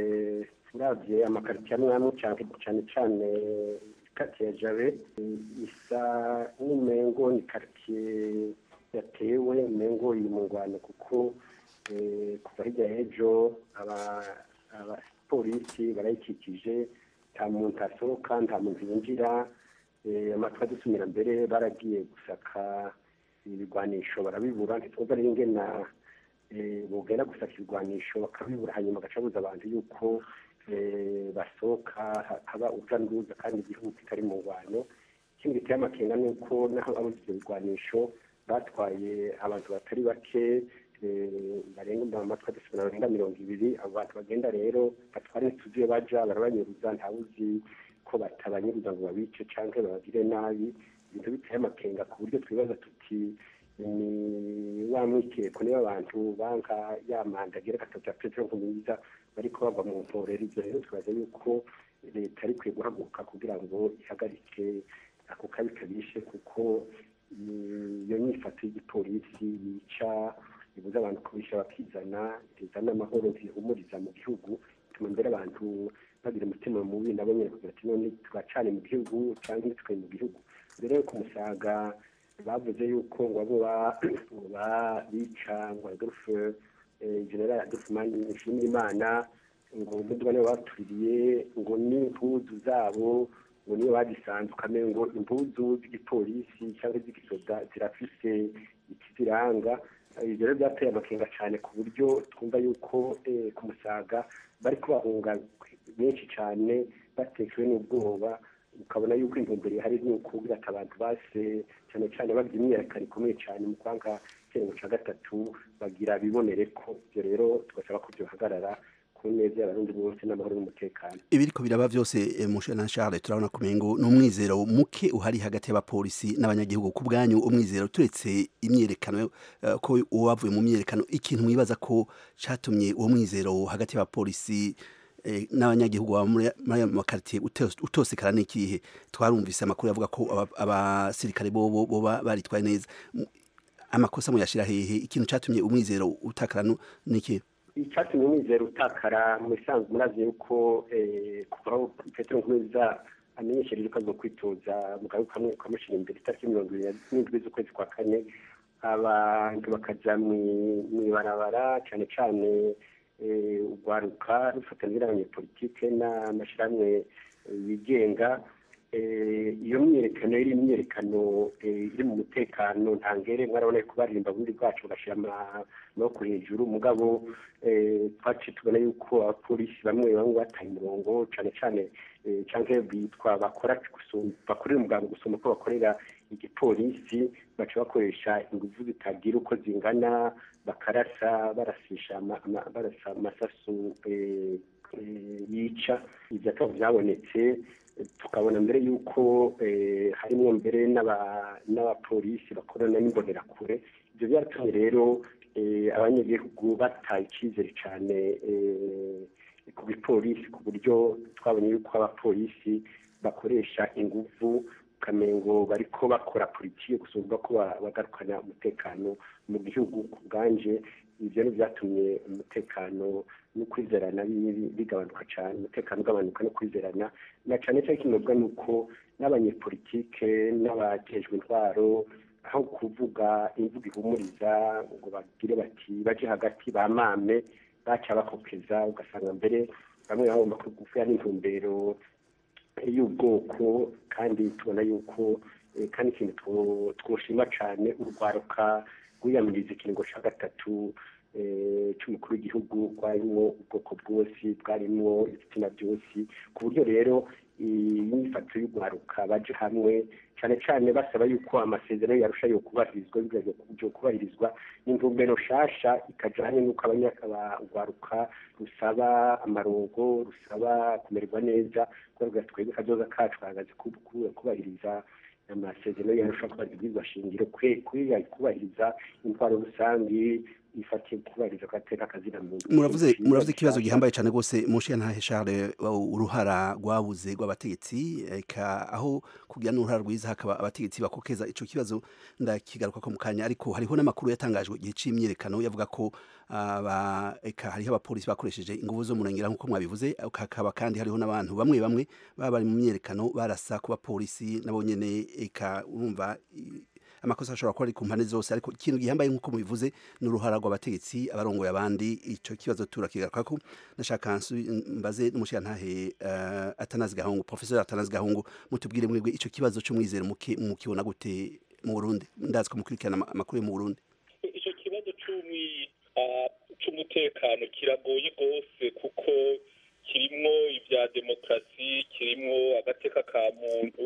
uravye amakaritiye amwe amwe cyane cyane kati ya jabe isa n'umengo ni karitiye yatewe umengo iri mu ngwano kuko kuva hirya y'ejo abapolisi barayikikije nta muntu asohoka nta muntu yinjira amatwi adusumira mbere baragiye gusaka ibigwanisho barabibura ntitwumva rero ingena bugenda gusaka ibigwanisho bakabibura hanyuma agacabuza abantu yuko basohoka haba urujya n'uruza kandi igihugu kitari mu ngwano ikindi giteye amakenga ni uko naho abuze ibyo bigwanisho batwaye abantu batari bake barenga mu matwi adusumira barenga mirongo ibiri abo bantu bagenda rero batwara ntituzi iyo baja barabanyuruza ntawuzi ko batabanyiriza ngo babice cyangwa babagire nabi ibintu biteye amakenga ku buryo twibaza tuti ni wa mwikeko niba abantu banka ya manda agira gatatu ya petero nkumwiza bariko bava mu mporero ivyo rero twibaza yuko leta ari kwiye guhaguruka kugira ngo ihagarike ako kabi kabishe kuko iyo nyifato y'igipolisi yica ibuza abantu kubisha bakizana rizana amahoro zihumuriza mu gihugu bituma mbere abantu bagira umutima mubi nabo nyine kugira ati none turacane mu gihugu cyangwa ntitwe mu gihugu mbere yo kumusaga bavuze yuko ngo abo bica ngo adolphe general adolphe nshimira imana ngo umuduga nibo batuririye ngo n'impuzu zabo ngo niyo bagisanzwe ukamenya ngo impuzu z'igipolisi cyangwa z'igisoda zirafise ikiziranga ibyo rero byateye amakenga cyane ku buryo twumva yuko ku musaga bari kubahunga benshi cyane batekewe n'ubwoba ukabona yuko intumbero ihari ni ukubwira ati abantu base cyane cyane bagira imyiyerekano ikomeye cyane mu kwanga icyerekezo cya gatatu bagira bibonere ko ibyo rero tugasaba ko byohagarara ku neza y'abarundi bose n'amahoro n'umutekano ibiriko biraba byose mushe na Charles turabona kumengo n'umwizero muke uhari hagati y'abapolisi n'abanyagihugu ku bwanyu umwizero turetse imyerekano uh, ko uwavuye mu myerekano ikintu mwibaza ko catumye uwo mwizero hagati y'abapolisi eh, n'abanyagihugu baba muri aya makaritiye utosekara n'ikihe twarumvise amakuru yavuga ko abasirikare bobo boba baritwaye neza amakosa muyashira hehe ikintu catumye umwizero utakara n'ikihe icyatumye umwizero utakara mu bisanzwe murazi yuko kuva aho petero nkurunziza amenyeshereje ko aza kwitoza mu gahugu kamwe kamushyira imbere itariki mirongo irindwi n'indwi z'ukwezi kwa kane abantu bakajya mu ibarabara cyane cyane urwaruka rufatanya n'abanyepolitike n'amashyirahamwe yigenga eh, iyo myiyerekano iri imyiyerekano eh, iri mu mutekano ntangere mwarabona ko baririmba bundi bwacu bagashyira ama- amaboko hejuru mugabo eh, twaciye tubona yuko abapolisi bamwe bamwe bataye umurongo cyane cyane eh, canke bitwa bakora gusumba bakorera umuganga gusumba ko bakorera igipolisi baca bakoresha ingufu zitagira uko zingana bakarasa barasisha ama- ama- barasa amasasu eh, eh, yica ibyo akaba byabonetse eh, tukabona mbere yuko eh, harimo mbere n'aba- n'abapolisi bakorana n'imbonerakure ibyo byaratumye rero eh, abanyagihugu bataye icyizere cyane eh, ku bipolisi ku buryo twabonye yuko abapolisi bakoresha ingufu ukamengo bariko bakora politiki gusumba ko ba- bagarukana umutekano mu gihugu ku bwanje ibyo ni byatumye umutekano no kwizerana bi- bigabanuka cyane umutekano ugabanuka no kwizerana na cyane cyane kinobwa ni uko n'abanyepolitike n'abajejwe intwaro aho kuvuga imvugo ihumuriza ngo bagire bati baje hagati bamame baca bakokeza ugasanga mbere bamwe bagomba kugufiya n'intumbero y'ubwoko kandi tubona yuko eh, kandi ikintu two- twoshima cyane urwaruka rwiyamiriza ikiringo cya gatatu eh, cy'umukuru w'igihugu rwarimo ubwoko bwose bwarimo ibitsina byose ku buryo rero imyifato y'urwaruka baje hamwe cyane cyane basaba yuko amasezerano yarusha yo kubahirizwa byo kubahirizwa n'intumbero nshasha ikajyanye n'uko abanyarwaruka rusaba amarongo rusaba kumererwa neza kubera twebwe kazoza kacu kahagaze ku- ku- kubahiriza amasezerano yarusha kubahirizwa shingiro kwe kwiga kubahiriza intwaro rusange ifatiye kubahiriza agateka kazina muntu muravuze muravuze ikibazo gihambaye cyane rwose mushiya ntahe Charles uh, uruhara rwabuze rw'abategetsi eka aho kugira n'uruhara rwiza hakaba abategetsi bakokeza ico kibazo ndakigaruka ko mu kanya ariko hariho n'amakuru yatangajwe igihe c'imyiyerekano yavuga ko aba eka hariho abapolisi bakoresheje inguvu zo murengera nk'uko mwabivuze hakaba kandi hariho n'abantu bamwe bamwe baba bari mu myiyerekano barasa ku bapolisi nabo nyene eka urumva i- amakosa ashobora kuba ari ku mpande zose ariko ikintu gihambaye nk'uko mubivuze ni uruhara rw'abategetsi abarongoye abandi ico kibazo turakigarukako nashaka nsu- mbaze n'umushirantahe uh, atanazi gahungu professeur atanazi gahungu mutubwire mwebwe ico kibazo c'umwizero muke mukibona gute mu Burundi ndazi ko mukurikirana ama- amakuru yo mu Burundi icyo kibazo cy'umwi ah, cy'umutekano kiragoye rwose kuko kirimwo ibya demokarasi kirimwo agateka ka muntu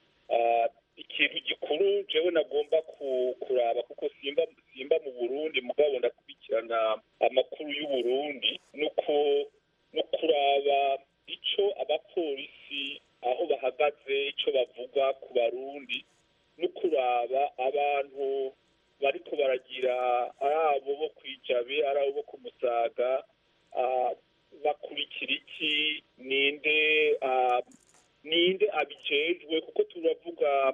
Ah, ikintu gikuru jewe nagomba ku- kuraba kuko simba simba mu burundi mugabo ndakurikirana amakuru y'uburundi nuko no kuraba ico abapolisi aho bahagaze ico bavuga ku barundi no kuraba abantu bariko baragira ari abo bo kwijabe ari abo bo ku musaga ah, bakurikira iki ninde ah, ninde abijejwe kuko turavuga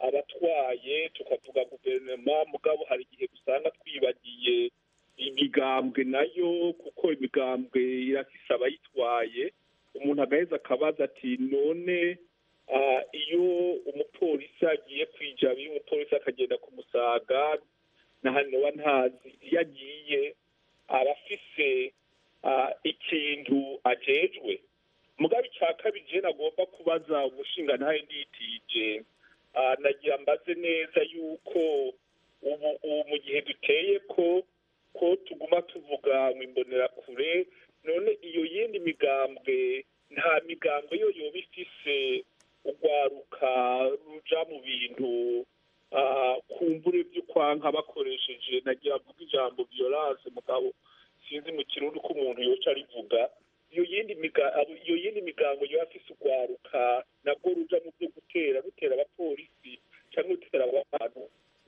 abatwaye tukavuga guverinoma mugabo hari igihe usanga twibagiye imigambwe nayo kuko imigambwe irafise abayitwaye umuntu agaheza akabaza ati none ah, iyo umupolisi agiye kwijaba iyo umupolisi akagenda ku musaga na hano wa ntazi iyo agiye aba afise ah, ikintu ajejwe mugabe icya kabiri je nagomba kubaza umushinga ntahe nditije ah, nagira mbaze neza yuko ubu ubu mu gihe duteye ko ko tuguma tuvuga ngo imbonerakure none iyo yindi migambwe nta migambwe yo yoba ifise urwaruka ruja mu bintu ah, kumbure by'ukwanka bakoresheje nagira mvuga ijambo violence mugabo sinzi mu kirundi ko umuntu yoca arivuga iyo yindi miga abo- iyo yindi migango yoba afise urwaruka nabwo ruja mu byo gutera rutera abapolisi cyangwa rutera abantu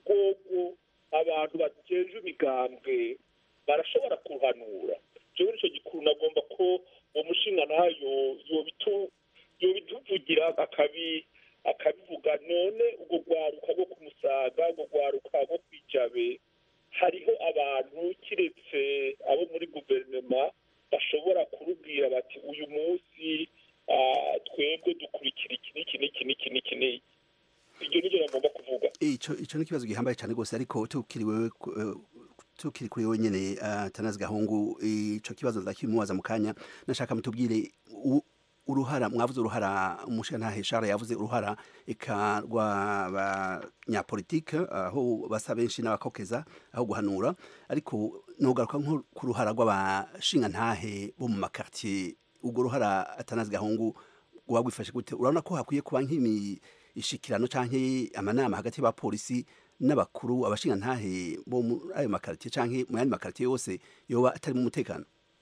rwogo abantu bajejwe imigambwe barashobora kuhanura jewe nico gikuru nagomba ko uwo mushinga nayo yobitu yobituvugira akabi akabivuga none urwo rwaruka rwo ku musaga urwo rwaruka rwo kwijabe hariho abantu kiretse abo muri guverinoma bashobora kurubwira bati uyu munsi ah, twebwe dukurikira iki n'iki n'iki n'iki n'iki n'iki iryo niryo nagomba kuvuga ico ico ni ikibazo gihambaye cyane rwose ariko tukiri wewe ku- eh, tukiri kuri wewe nyene uh, tanazi gahungu ico kibazo ndakimubaza mu kanya nashaka mutubwire u- uruhara mwavuze uruhara umushingantahe Charles yavuze uruhara eka rw'abanyapolitike aho basa benshi n'abakokeza aho guhanura ariko nogaruka nko ku ruhara rw'abashingantahe bo mu makartier ubwo ruhara atanazi gahungu uba wifashe gute urabona ko hakwiye kuba nk'imishikirano canke amanama hagati y'abapolisi n'abakuru abashingantahe bo muri ayo makartier canke mu yandi makartier yose yoba atarimo umutekano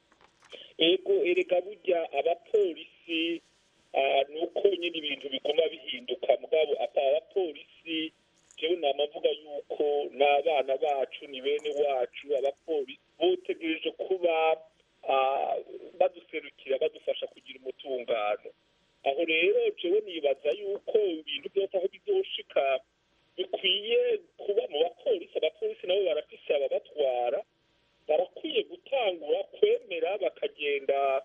ego erega burya abapolisi ah, ni uko nyine ibintu biguma bihinduka mugabo apa abapolisi jewe nama mvuga yuko n'abana bacu ni bene wacu abapolisi botegereje kuba ah, baduserukira badufasha kugira umutungano aho rero jewe nibaza yuko ibintu byose aho bizoshika bikwiye kuba mu bapolisi abapolisi nabo barafise ababatwara barakwiye gutangura kwemera bakagenda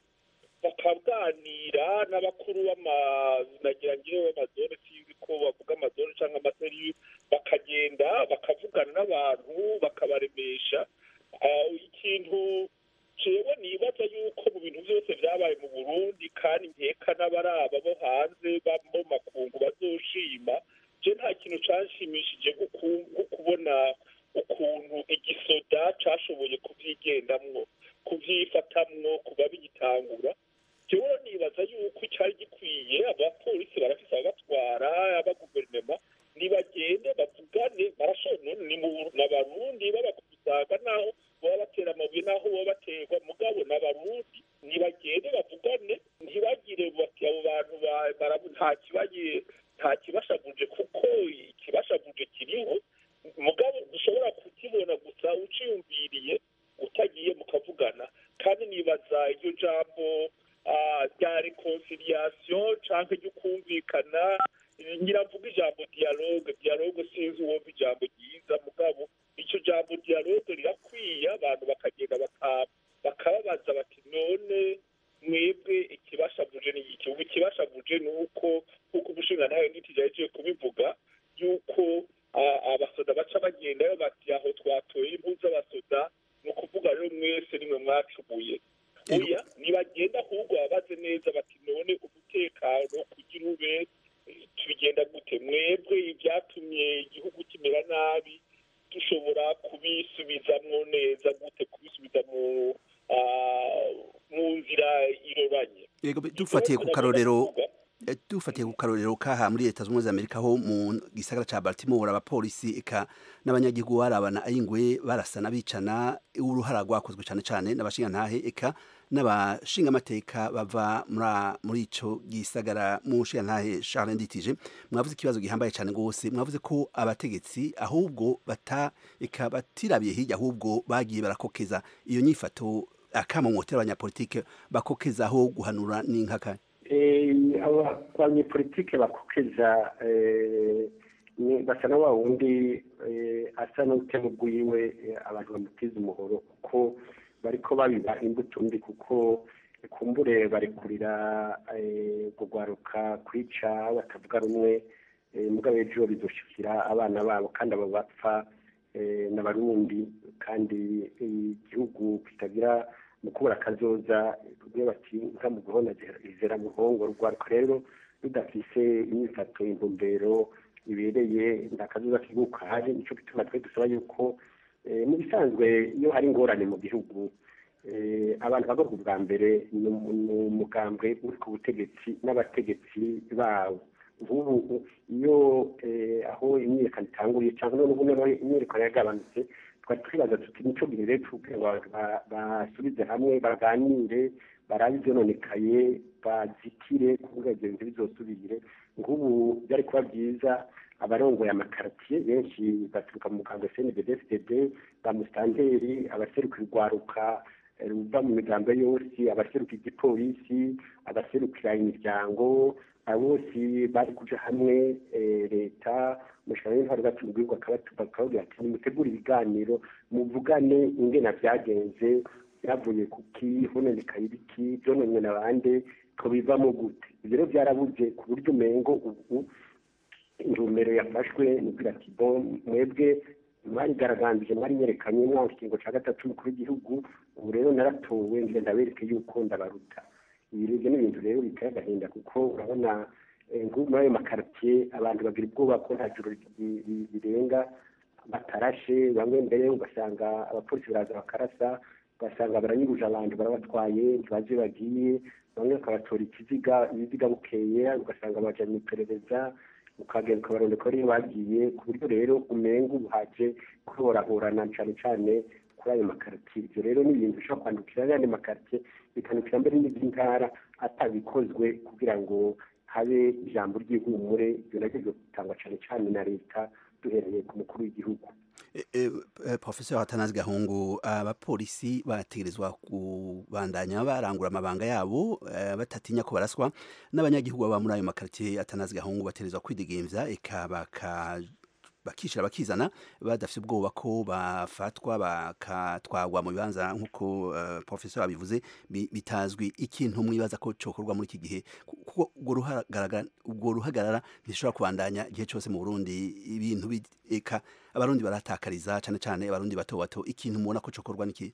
bakaganira n'abakuru b'amanagira ngewe b'amazone sinzi ko bavuga amazone cyangwa amaseri bakagenda bakavugana n'abantu bakabaremesha Ah, ikintu jewe nibaza yuko mu bintu byose byabaye mu burundi kandi nkeka n'abaraba bo hanze ba- bo mu makungu bazoshima je nta kintu canshimishije nko ku- nko kubona ukuntu igisoda cashoboye kuvyigendamwo kuvyifatamwo kuba bigitangura jewe nibaza yuko icari gikwiye abapolisi barafise ababatwara abaguverinema nibagende bavugane barashobora ni mu n'abarundi babakusaga naho baba batera amabuye naho baba baterwa mugabo n'abarundi nibagende bavugane ntibagire bati abo bantu ba- barabu nta kibaye nta kibashavuje kuko ikibashavuje kiriho mugabo dushobora kukibona gusa uciyumviriye utagiye mukavugana kandi nibaza iryo jambo ah, rya reconciliation canke ryo kumvikana nyiravuga ijambo dialogue dialogue sinzi uwumva ijambo ryiza mugabo ico jambo dialogue rirakwiye abantu bakagenda baka- bakababaza bati none mwebwe ikibashavuje ni iki ubu ikibashavuje ni uko nk'uko umushingantahe ntitijaje kubivuga yuko ah, abasoda baca bagendayo bati aho twatoye impu z'abasoda ni ukuvuga rero mwese nimwe mwacumuye oya nibagenda ahubwo babaze neza bati none umutekano kugira ube eh, tubigenda gute mwebwe ibyatumye igihugu kimera nabi dushobora kubisubizamwo neza gute kubisubiza mu ah, mu nzira iroranye yego be- dufatiye ku karorero eh, dufatiye ku karorero kaha muri leta z'ubumwe za amerika ho mu gisagara ca baltimore abapolisi eka n'abanyagihugu barabana ayingwe barasana bicana uruhara rwakozwe cane cane n'abashingantahe eka n'abashingamateka bava muri- muri ico gisagara mu nshingantahe charles nditije mwavuze ikibazo gihambaye cane gose mwavuze ko abategetsi ahubwo bata eka batirabiye hirya ahubwo bagiye barakokeza iyo nyifato akamomotera abanyapolitike bakokezaho guhanura n'inkaka Eh, aba banyepolitike bakokeza eh, ni- basa na wa wundi eh, asa n'utema ubwiwe eh, abantu bamutiza umuhoro kuko bariko babiba imbuto mbi kuko kumbure barekurira eh, kugwaruka kwica batavuga rumwe eh, mugabo ejo bizoshikira abana babo kandi abo bapfa eh, n'abarundi kandi eh, igihugu kitagira mu kubura akazoza kubyo bati nka mu guhona izera muhongo rwaruka rero rudafise imyifato intumbero ibereye nta kazoza kiguka hari nico gituma twe dusaba yuko eh, mu bisanzwe iyo hari ingorane mu gihugu eh, abantu bagorwa ubwa mbere ni umu- ni umugambwe uri ku butegetsi n'abategetsi bawo nk'ubu iyo eh, aho imyiyerekano itanguriye cyangwa noneho noneho imyiyerekano yagabanutse twari twibaza tuti nico gihe rero tuke ba- ba- basubize hamwe baganire barabe ivyononekaye bazitire kuvuga ivyo bintu bizosubire nk'ubu byari kuba byiza abarongoye amakartier benshi baturuka mu mugambwe cnddd ba musitanteri abaseruka urwaruka eh, ruva mu migambo yose abaseruka igipolisi abaserukira imiryango abo bose bari kuja hamwe eh, leta umushahara w'intwari batubwirwa bakababwira ati nimutegure ibiganiro muvugane ingena byagenze byavuye ku ki hononekaye ibiki byononywe na bande tubivamo gute ibyo rero byarabuze ku buryo umengo ubu intumbero yafashwe ni kugira ati bon mwebwe mwarigaragambije mwari nyerekanye mwanga ikingo cya gatatu umukuru w'igihugu ubu rero naratowe ngenda ndabereke yuko ndabaruta ibi rero ni ibintu rero biteye agahinda kuko urabona eh, nko muri ayo makaritiye abantu bagira ubwoba ko nta joro ri- ri- rirenga batarashe bamwe mbere ugasanga abapolisi baraza bakarasa ugasanga baranyuruje abantu barabatwaye ntibazi iyo bagiye bamwe bakabatora ikiziga ibiziga bukeye ugasanga baja mu iperereza ukagenda ukabarondeka ariyo bagiye ku buryo rero umenga ubuhaje kuhorahorana cane cane kuri ayo makaritiye ibyo rero ni ibintu bishobora kwandukira n'ayandi makaritiye bikanukira mbere n'iz'intara atabikozwe kugira ngo habe ijambo ry'ihumure ibyo nabyo bigatangwa cane cane na leta duhereye ku mukuru w'igihugu E, e, e, Professor Atanazi Gahungu abapolisi bategerezwa kubandanya barangura amabanga yabo eh, batatinya ko baraswa n'abanyagihugu baba muri ayo makaritiye Atanazi Gahungu bategerezwa kwidegemvya eka baka bakishira bakizana badafite ubwoba ko bafatwa bakatwagwa mu bibanza nk'uko uh, professor abivuze bi- bitazwi ikintu mwibaza ko cokorwa muri iki gihe ku- kuko ubwo ruhagarara ubwo ruhagarara ntishobora kubandanya igihe cyose mu Burundi ibintu bi- eka abarundi baratakariza cane cane abarundi bato bato ikintu mubona ko cokorwa niki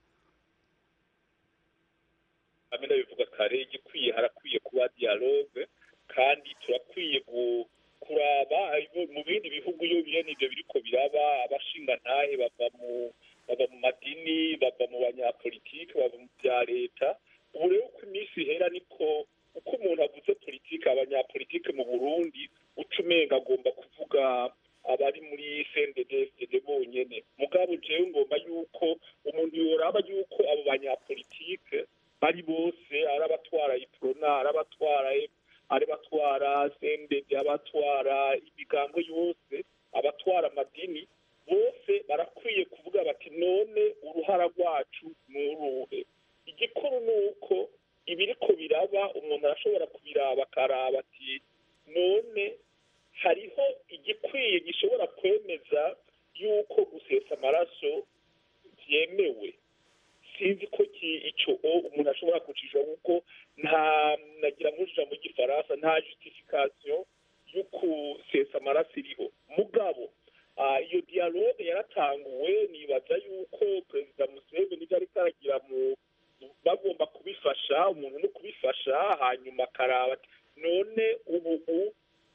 hamwe ndabivuga kare igikwiye harakwiye kuba dialogue kandi turakwiye gu- kuraba ibo- mu bindi bihugu iyo bene ibyo biriko biraba abashingantahe bava mu bava mu madini bava mu banyapolitike bava mu bya leta ubu rero uko iminsi ihera niko uko umuntu avuze politike abanyapolitike mu burundi uca umenga agomba kuvuga abari muri cndd bonyene mugabo jewe ngomba yuko umuntu yoraba yuko abo banyapolitike bari bose ari abatwara iprona ari abatwara ari batwara cndd abatwara imigango yose abatwara amadini bose barakwiye kuvuga bati none uruhara rwacu ni uruhe igikuru ni uko ibiriko biraba umuntu arashobora kubiraba akaraba ati none hariho igikwiye gishobora kwemeza yuko gusesa amaraso byemewe sinzi ko ki- ico o umuntu ashobora kucisha kuko nta nagira ngo ijambo ry'igifaransa nta justification yo kusesa amaraso iriho mugabo ah, iyo dialogue yaratanguwe nibaza yuko perezida museveni ivyo ariko aragira mu bagomba kubifasha umuntu no kubifasha hanyuma akaraba ati, none ubu u-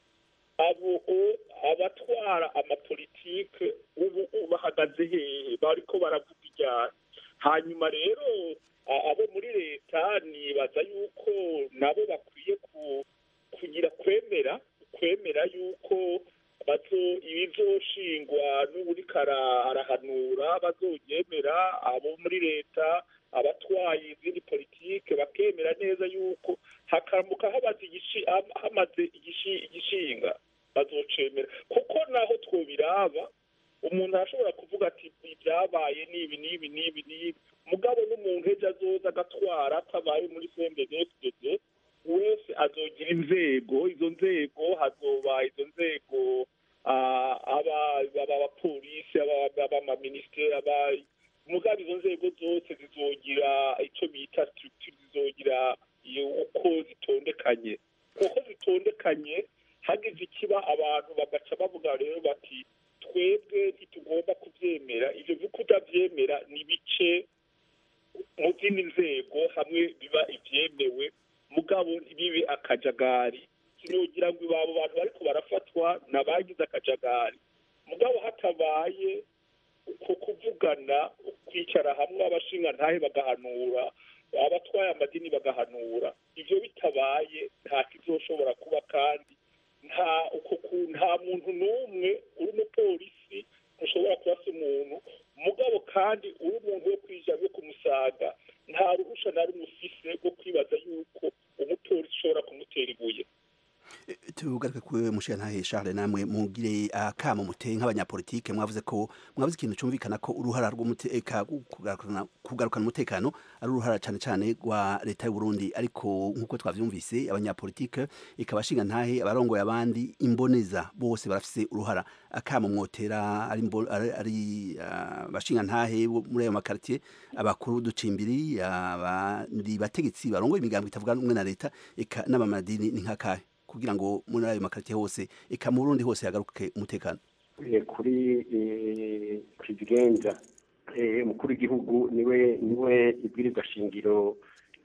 abo o- abatwara amapolitike ubu ubu bahagaze hehe bariko baravuga iryari hanyuma rero a- abo muri leta nibaza yuko nabo bakwiye ku- kugira kwemera kwemera yuko bazo ibizoshingwa n'uburiko ara- arahanura bazoryemera abo muri leta abatwaye izindi politike bakemera neza yuko hakamuka habaze igishi- ham- hamaze igishi- igishinga bazocemera kuko naho twobiraba umuntu arashobora kuvuga ati ibyabaye n'ibi n'ibi n'ibi n'ibi mugabo n'umuntu ejo azoza agatwara atabaye muri cndfdd wese azogira inzego izo nzego hazoba izo nzego ah, aba aba abapolisi aba- abamaministeri aba mugabo izo nzego zose zizogira icyo bita structure zizogira iyo uko zitondekanye uko zitondekanye hagize ikiba abantu bagaca bavuga rero bati twebwe ntitugomba kubyemera ibyo byo kutabyemera ni bice mu zindi nzego hamwe biba ibyemewe mugabo ntibibe akajagari sinogira ngo abo bantu bariko barafatwa n'abagize akajagari mugabo hatabaye uko kuvugana kwicara hamwe abashingantahe bagahanura abatwaye amadini bagahanura ibyo bitabaye nta kizoshobora kuba kandi nta uko ku- nta muntu n'umwe uri umupolisi ntushobora kurasa umuntu mugabo kandi uri umuntu wo kwija yo kumusaga nta ruhusha na rumwe ufise rwo kwibaza yuko umupolisi ushobora kumutera ibuye tugaruke ku mushiyantahe Charles namwe mugire akamo muteye nk'abanyapolitike mwavuze ko mwavuze ikintu cyumvikana ko uruhara rw'umuteka kugarukana kugarukana umutekano ari uruhara cyane cyane rwa leta y'u Burundi ariko nk'uko twavyumvise abanyapolitike ikabashinga ntahe abarongoye abandi imboneza bose barafise uruhara akamo mwotera ari imbo- ari- ari ah, bashinga ntahe bo muri ayo makartier abakuru ducimbiri abandi bategetsi barongoye imigambo itavuga rumwe na leta eka n'abamadini ni nkakahe kugira ngo muri ayo makaritiye hose eka mu Burundi hose hagaruke umutekano Eh, kuri eh, kizigenza eh, umukuru w'igihugu niwe niwe ibwirizwa shingiro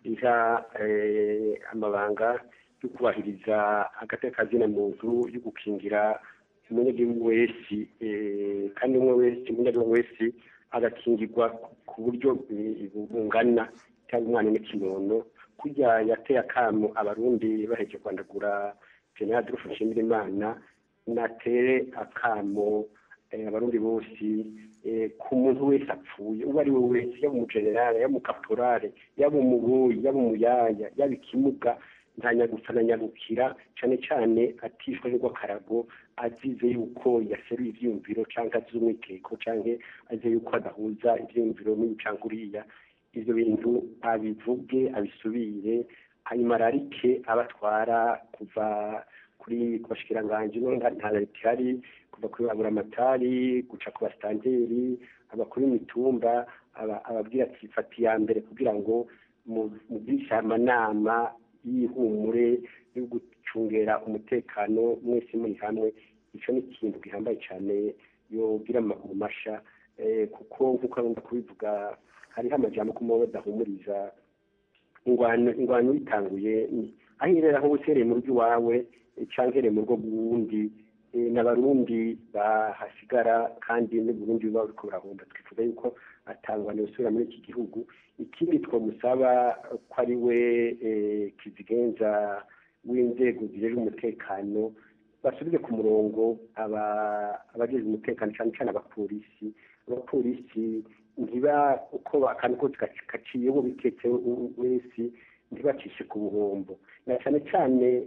iha eh, amabanga yo kubahiriza agateka kazina muntu yo gukingira umunyagihugu wese eh, kandi umwe wese umunyagihugu wese agakingirwa ku buryo eh, bungana cyangwa umwana n'ikinono kurya yateye akamo abarundi baheje kwandagura general adolphe nshimirimana natere akamo eh, abarundi bose eh, ku muntu wese apfuye uwo ari we wese yaba umugenerale yaba umukaporale yaba umubuyi yaba umuyaya yaba ikimuga ntanyagusa na nyagukira cyane cyane atishwe n'urw'akarago azize yuko yaseruye ivyiyumviro canke azize umwiteko canke azize yuko adahuza ivyiyumviro n'uyu canke uriya ivyo bintu abivuge abisubire hanyuma ararike abatwara kuva kuri ku bashikiranganji no nta nta leta ihari kuva kuri baburamatari guca ku basitanteri abakuru b'imitumba aba- ababwira ati fata iya mbere kugira ngo mu- mugirishe amanama y'ihumure yo gucungera umutekano mwese muri hamwe icyo ni ikintu gihambaye cyane yogira amaguru masha eh, kuko nk'uko agomba kubivuga hariho amajambo ko muba badahumuriza ingwano ingwano yitanguye ni- aho irera aho usereye mu rugo iwawe eh, canke ere mu rugo rw'uwundi eh, n'abarundi bahasigara kandi n'uburundi buba buriko burahomba twifuza yuko atangwana yosubira muri iki gihugu ikindi twamusaba ko ari we eh, kizigenza w'inzego zijejwe umutekano basubize ku murongo aba- abajejwe umutekano cyane cyane abapolisi abapolisi ntiba uko akantu kose gac- gaciye uwo bitetse wese ntibacishe ku buhombo na cyane cyane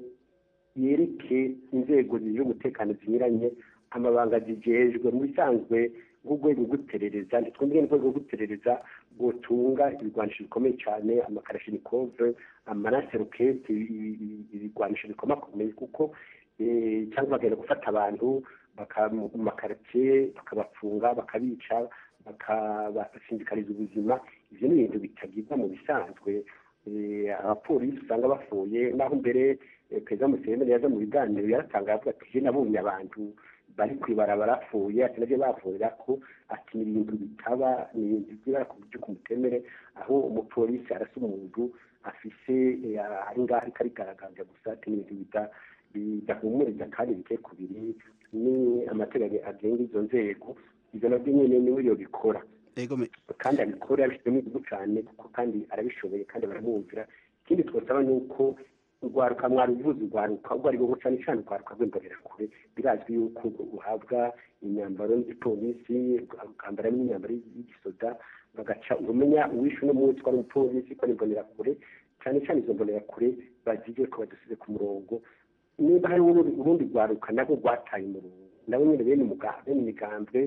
yereke inzego zijejwe umutekano zinyuranye amabanga zijejwe mu bisanzwe nk'urwego rw'iperereza ntitwumvire n'urwego rw'iperereza rwotunga ibigwanisho bikomeye cyane amakarashinikove amanaserokete ibigwanisho bikomakomeye kuko eh, cyangwa bagenda gufata abantu baka- mu makaritsiye bakabafunga bakabica bakabasindikariza ubuzima ivyo ni ibintu bitagirwa mu bisanzwe Eh, abapolisi usanga bapfuye naho mbere eh, perezida museveni yaza mu biganiro yaratanga avuga ati je nabonye abantu bari kwibarabara bapfuye ati navyo bavurira ko ati ni ibintu bitaba ni ibintu byibara ku buryo kumutemere aho umupolisi arasa umuntu afise eh, ari ngaho ariko arigaragaza gusa ati ni ibintu bita- bidahumuriza kandi biteye ku biri ni amategeko agenga izo nzego ivyo navyo nyene niwe yobikora kandi abikora yabishyizemo igihugu cyane kuko kandi arabishoboye kandi baramwumvira ikindi twasaba ni uko urwaruka mwaruvuze urwaruka ubwo ari bwo cyane cyane urwaruka rw'imborera kure birazwi yuko uhabwa imyambaro y'igipolisi ukambara n'imyambaro y'igisoda bagaca umenya uwishe uno munsi ko ari umupolisi ko ari imbonera kure cyane cyane izo mbonera kure bazige ko badusize ku murongo niba hari urundi urundi rwaruka nabwo rwataye umurongo nabo nyine bene umuga- bene imigambwe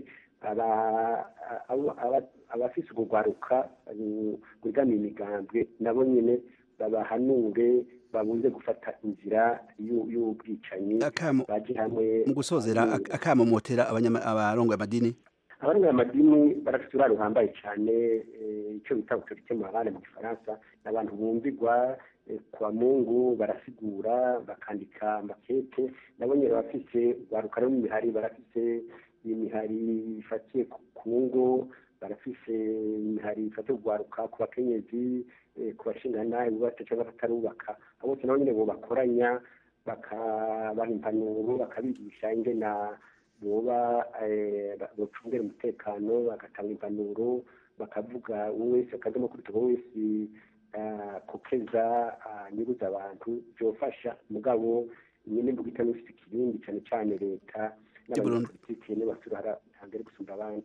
aba- aba- aba- abafise urwo rwaruka eh, rwegamiye imigambwe nabo nyine babahanure babuze gufata inzira y'u- y'ubwicanyi baje hamwe mu gusozera ak- akamo motera abanyama- abarongoye amadini abarongoye amadini barafite uruhare ruhambaye cyane eh, icyo bita autorité morale mu gifaransa ni abantu bumvigwa eh, kwa mungu barasigura bakandika amakete nabo nyine bafise urwaruka rwo mu mihari barafise imihari ifatiye ku ku ngo barafise imihari ifatiye urwaruka ku bakenyezi eh, ku bashingana bubatse cyangwa batarubaka abo bose nabo nyine bo bakoranya bakabaha impanuro bakabigisha ingena boba eh, ba- bocungera umutekano bagatanga impanuro bakavuga uwo wese akajya kuri tuba wese ah, kokeza ah, nyuruza abantu byofasha mugabo nyine mvuga itanu ifite ikibindi cyane cyane leta n'abanyapolitiki nibo bafite uruhara hambere gusumba abandi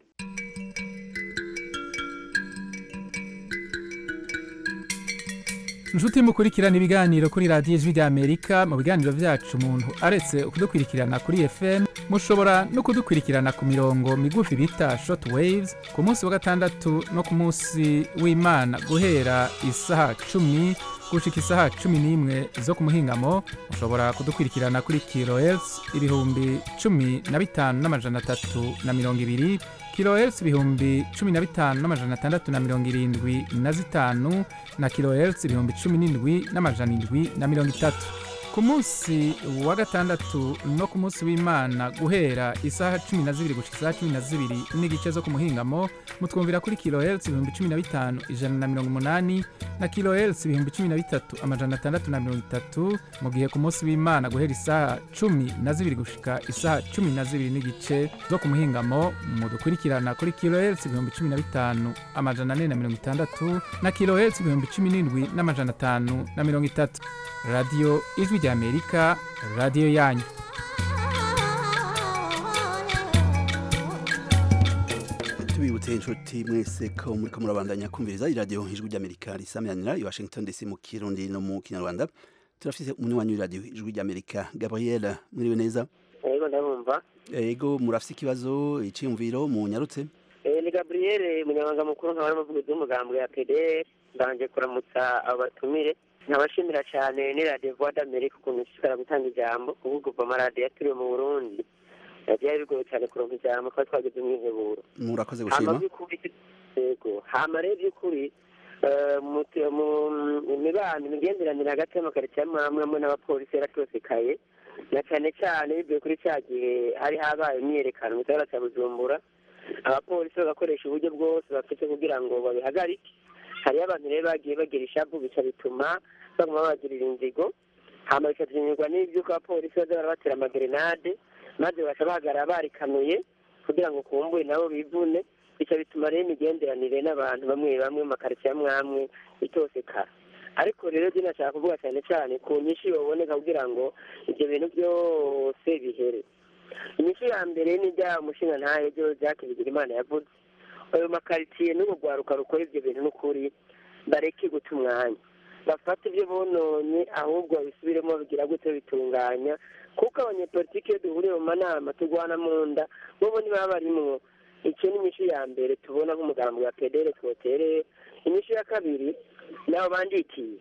inshuti mukurikirana ibiganiro kuri radiyo ijwi ry'amerika mu biganiro byacu umuntu aretse kudukurikirana kuri fm mushobora no kudukurikirana ku mirongo migufi bita short waves ku munsi wa gatandatu no ku munsi w'imana guhera isaha cumi gushika isaha cumi n'imwe zo ku muhingamo mushobora kudukurikirana kuri kilohertz ibihumbi cumi na bitanu n'amajana atatu na mirongo ibiri kilohertz ibihumbi cumi na bitanu n'amajana atandatu na mirongo irindwi na zitanu na kilohertz ibihumbi cumi n'indwi n'amajana indwi na mirongo itatu ku ku munsi wa gatandatu no ku munsi w'imana guhera isaha cumi na zibiri gushika isaha cumi na zibiri n'igice zo ku muhingamo mutwumvira kuri kilohertz ibihumbi cumi na bitanu ijana na mirongo umunani na kilohertz ibihumbi cumi na bitatu amajana atandatu na mirongo itatu mu gihe ku munsi w'imana guhera isaha cumi na zibiri gushika isaha cumi na zibiri n'igice zo ku muhingamo mudukurikirana kuri kilohertz ibihumbi cumi na bitanu amajana ane na mirongo itandatu na kilohertz ibihumbi cumi n'indwi n'amajana atanu na mirongo itatu radiyo ijwi ry'amerika radiyo yanyu tubibutse inshuti mwese ko muriko murabandanya kumviriza iradiyo ijwi ry'amerika risamyanira i washington dc mu kirundi no mu kinyarwanda turafise umunywanyi w'iradiyo ijwi ry'amerika gabriel mwiriwe neza yego ndabumva ego murafise ikibazo iciyumviro munyarutse Eh, ni gabriel umunyamabanga mukuru nkaba n'umuvugizi w'umugambwe ya pdr mbanje kuramutsa abo batumire nkabashimira cyane ni radiyo voix d'amerique ukuntu ishishikara gutanga ijambo kuko kuva amaradiyo yaturiwe mu burundi Eh, byari bigoye cyane kuronka ijambo twari twagize umwiheburo murakoze hama gushima by'ukuri yego hama rero by'ukuri eh, mu te- mu- mu mibano imigenderanire hagati y'amakaritsiye amwe amwe amwe n'abapolisi yaratosekaye na cyane cyane bivuye kuri cya gihe hari habaye imyiyerekano mu gisagara cya bujumbura abapolisi bagakoresha uburyo bwose bafite kugira ngo babihagarike hariyo abantu rero bagiye bagira ishavu bica bituma baguma babagirira inzigo hama bikavyinyurwa n'ivyuko abapolisi baza barabatera amagerenade maze baca bahagarara barikanuye kugira ngo kumbure nabo bivune bica bituma rero imigenderanire n'abantu bamwe bamwe mu makaritsiye amwe amwe itosekara ariko rero je nashaka kuvuga cyane cyane ku nyinshi yoboneka kugira ngo ibyo bintu byose bihere inyishu ya mbere ni rya umushinga ntayo byo jacques bigirimana yavuze ayo makaritsiye n'ubu rwaruka rukora ibyo bintu n'ukuri bareke guta umwanya bafata ibyo bononye ahubwo babisubiremo babigira gute bitunganya kuko abanyepolitiki iyo duhuriye mu manama turwana mu nda bobo ntibaba barimwo icyo ni inyishu ya mbere tubona nk'umugambi wa pedere twotereye inyishu ya kabiri nabo banditije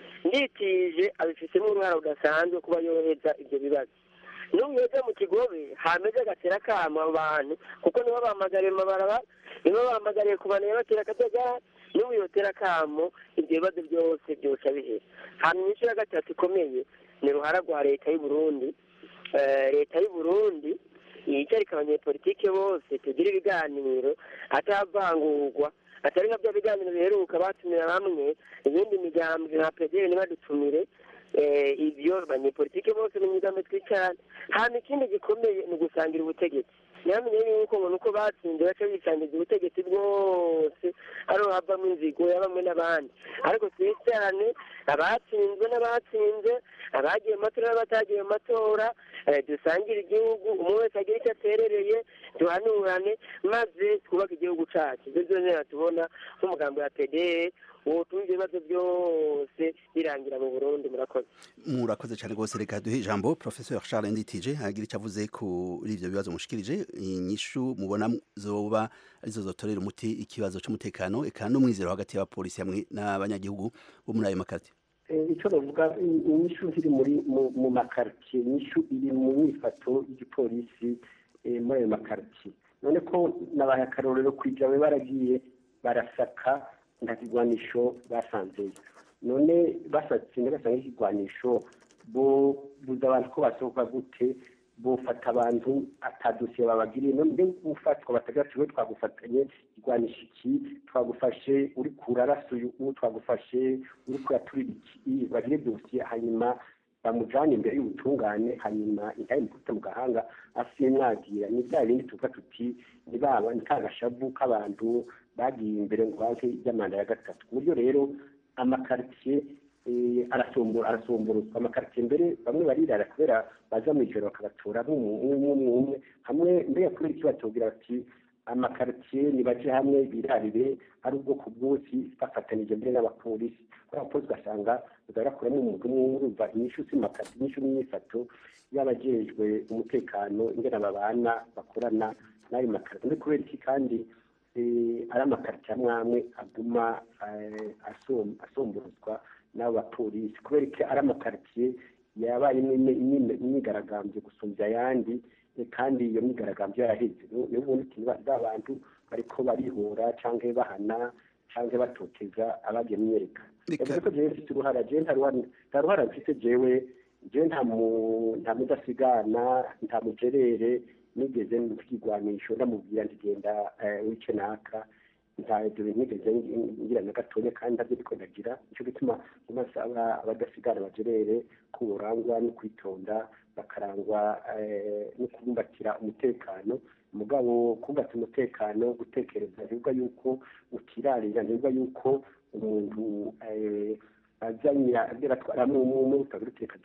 nditije abifitemo uruhara rudasanzwe kuba yoheza ibyo bibazo n'ubu yajya mu kigobe hameze agatera akamo abo bantu kuko nibo bahamagariye mu mabaraba nibo bahamagariye ku bantu yabatera akajagari n'ubu yotera akamo ibyo bibazo byose byoca bihera hanyuma inyishu ya gatatu ikomeye ni uruhara rwa leta y'u Burundi Eh, leta y'u Burundi yicarika abanyepolitike bose tugira ibiganiro atavangurwa atari nka bya biganiro biheruka batumira bamwe ibindi migambwe nka pederi ntibadutumire eh, ibyo abanyepolitike bose mu migambi twicarane hanyuma ikindi gikomeye ni ugusangira ubutegetsi ntihamenye yuko ngo nuko batsinze baca bisangiza ubutegetsi bwose ariho havamo inzigo ya bamwe n'abandi ariko twicarane abatsinzwe n'abatsinze abagiye mu matora n'abatagiye mu matora eh, dusangire igihugu umwe wese agire icyo aterereye duhanurane maze twubake igihugu cyacu ibyo byose tubona nk'umugambi wa pdr wotuma ibyo bibazo byose birangira mu burundi murakoze murakoze cyane rwose reka duhe ijambo professeur charles nditije agira icyo avuze kuri ivyo bibazo mushikirije inyishu mubona zoba arizo zotorera umuti ikibazo c'umutekano eka n'umwizero hagati y'abapolisi hamwe n'abanyagihugu bo muri ayo makarti Eh, icyo bavuga i- inyishu ziri muri mu- mu makaritsiye inyishu iri mu myifato y'igipolisi eh, muri ayo makaritsiye none ko nabaye akarorero kwijawe baragiye barasaka nta kigwanisho basanzeyo none basatse bagasanga ikigwanisho bo buza abantu ko basohoka gute bufata abantu atadosiye babagiriye none mbe gufatwa batagira ati we twagufatanye igwanisha iki twagufashe uri kurarasa uyu uwo twagufashe uri kuraturira iki bagire dosiye hanyuma bamujane imbere y'ubutungane hanyuma intaye mukubita mu gahanga asiye mwagira ni bya bindi tuvuga tuti ni baba ni ka gashavu k'abantu bagiye imbere ngo banke ry'amanda ya gatatu ku buryo rero amakaritsiye eh, arasombora arasomborozwa amakaritsiye mbere bamwe barirara kubera baza mu ijoro bakabatora nk'umwe umwe hamwe mbere kubera iki batubwira bati amakaritsiye nibaje hamwe birarire ari ubwoko bwose bafatanije mbere n'abapolisi kubera abapolisi ugasanga barakuramo umwuga umwe urumva inyishu z'imakaritsiye inyishu n'imyifato y'abajejwe umutekano ingene babana bakorana n'ayo makaritsiye mbere kubera iki kandi eh, ari amakaritsiye amwe amwe aguma eh, asom- asomborozwa n'abo bapolisi kubera ko ari amakaritsiye yabaye imyigaragambyo gusumbya ayandi eh, kandi iyo myigaragambyo yaraheze niyo ubundi ba bantu bariko barihora canke bahana canke batoteza abagiye myereka yavuze ko jewe mfite uruhara jewe nta ruhara nta ruhara mfite jewe jewe nta mu- nta mudasigana nta mujerere nigeze mfigwanisho ndamubwira nti genda eh, wice naka nta ibyo bintu nigeze ngi- ngira na gatonya kandi ndabyo ariko ndagira nico gituma umasaba abadasigana bajerere ko borangwa no kwitonda bakarangwa eh, no kubumbatira umutekano mugabo kubata umutekano gutekereza ntibivuga yuko ukirarira ntibivuga yuko umuntu eh, azanye agera atwaramo umwe utagira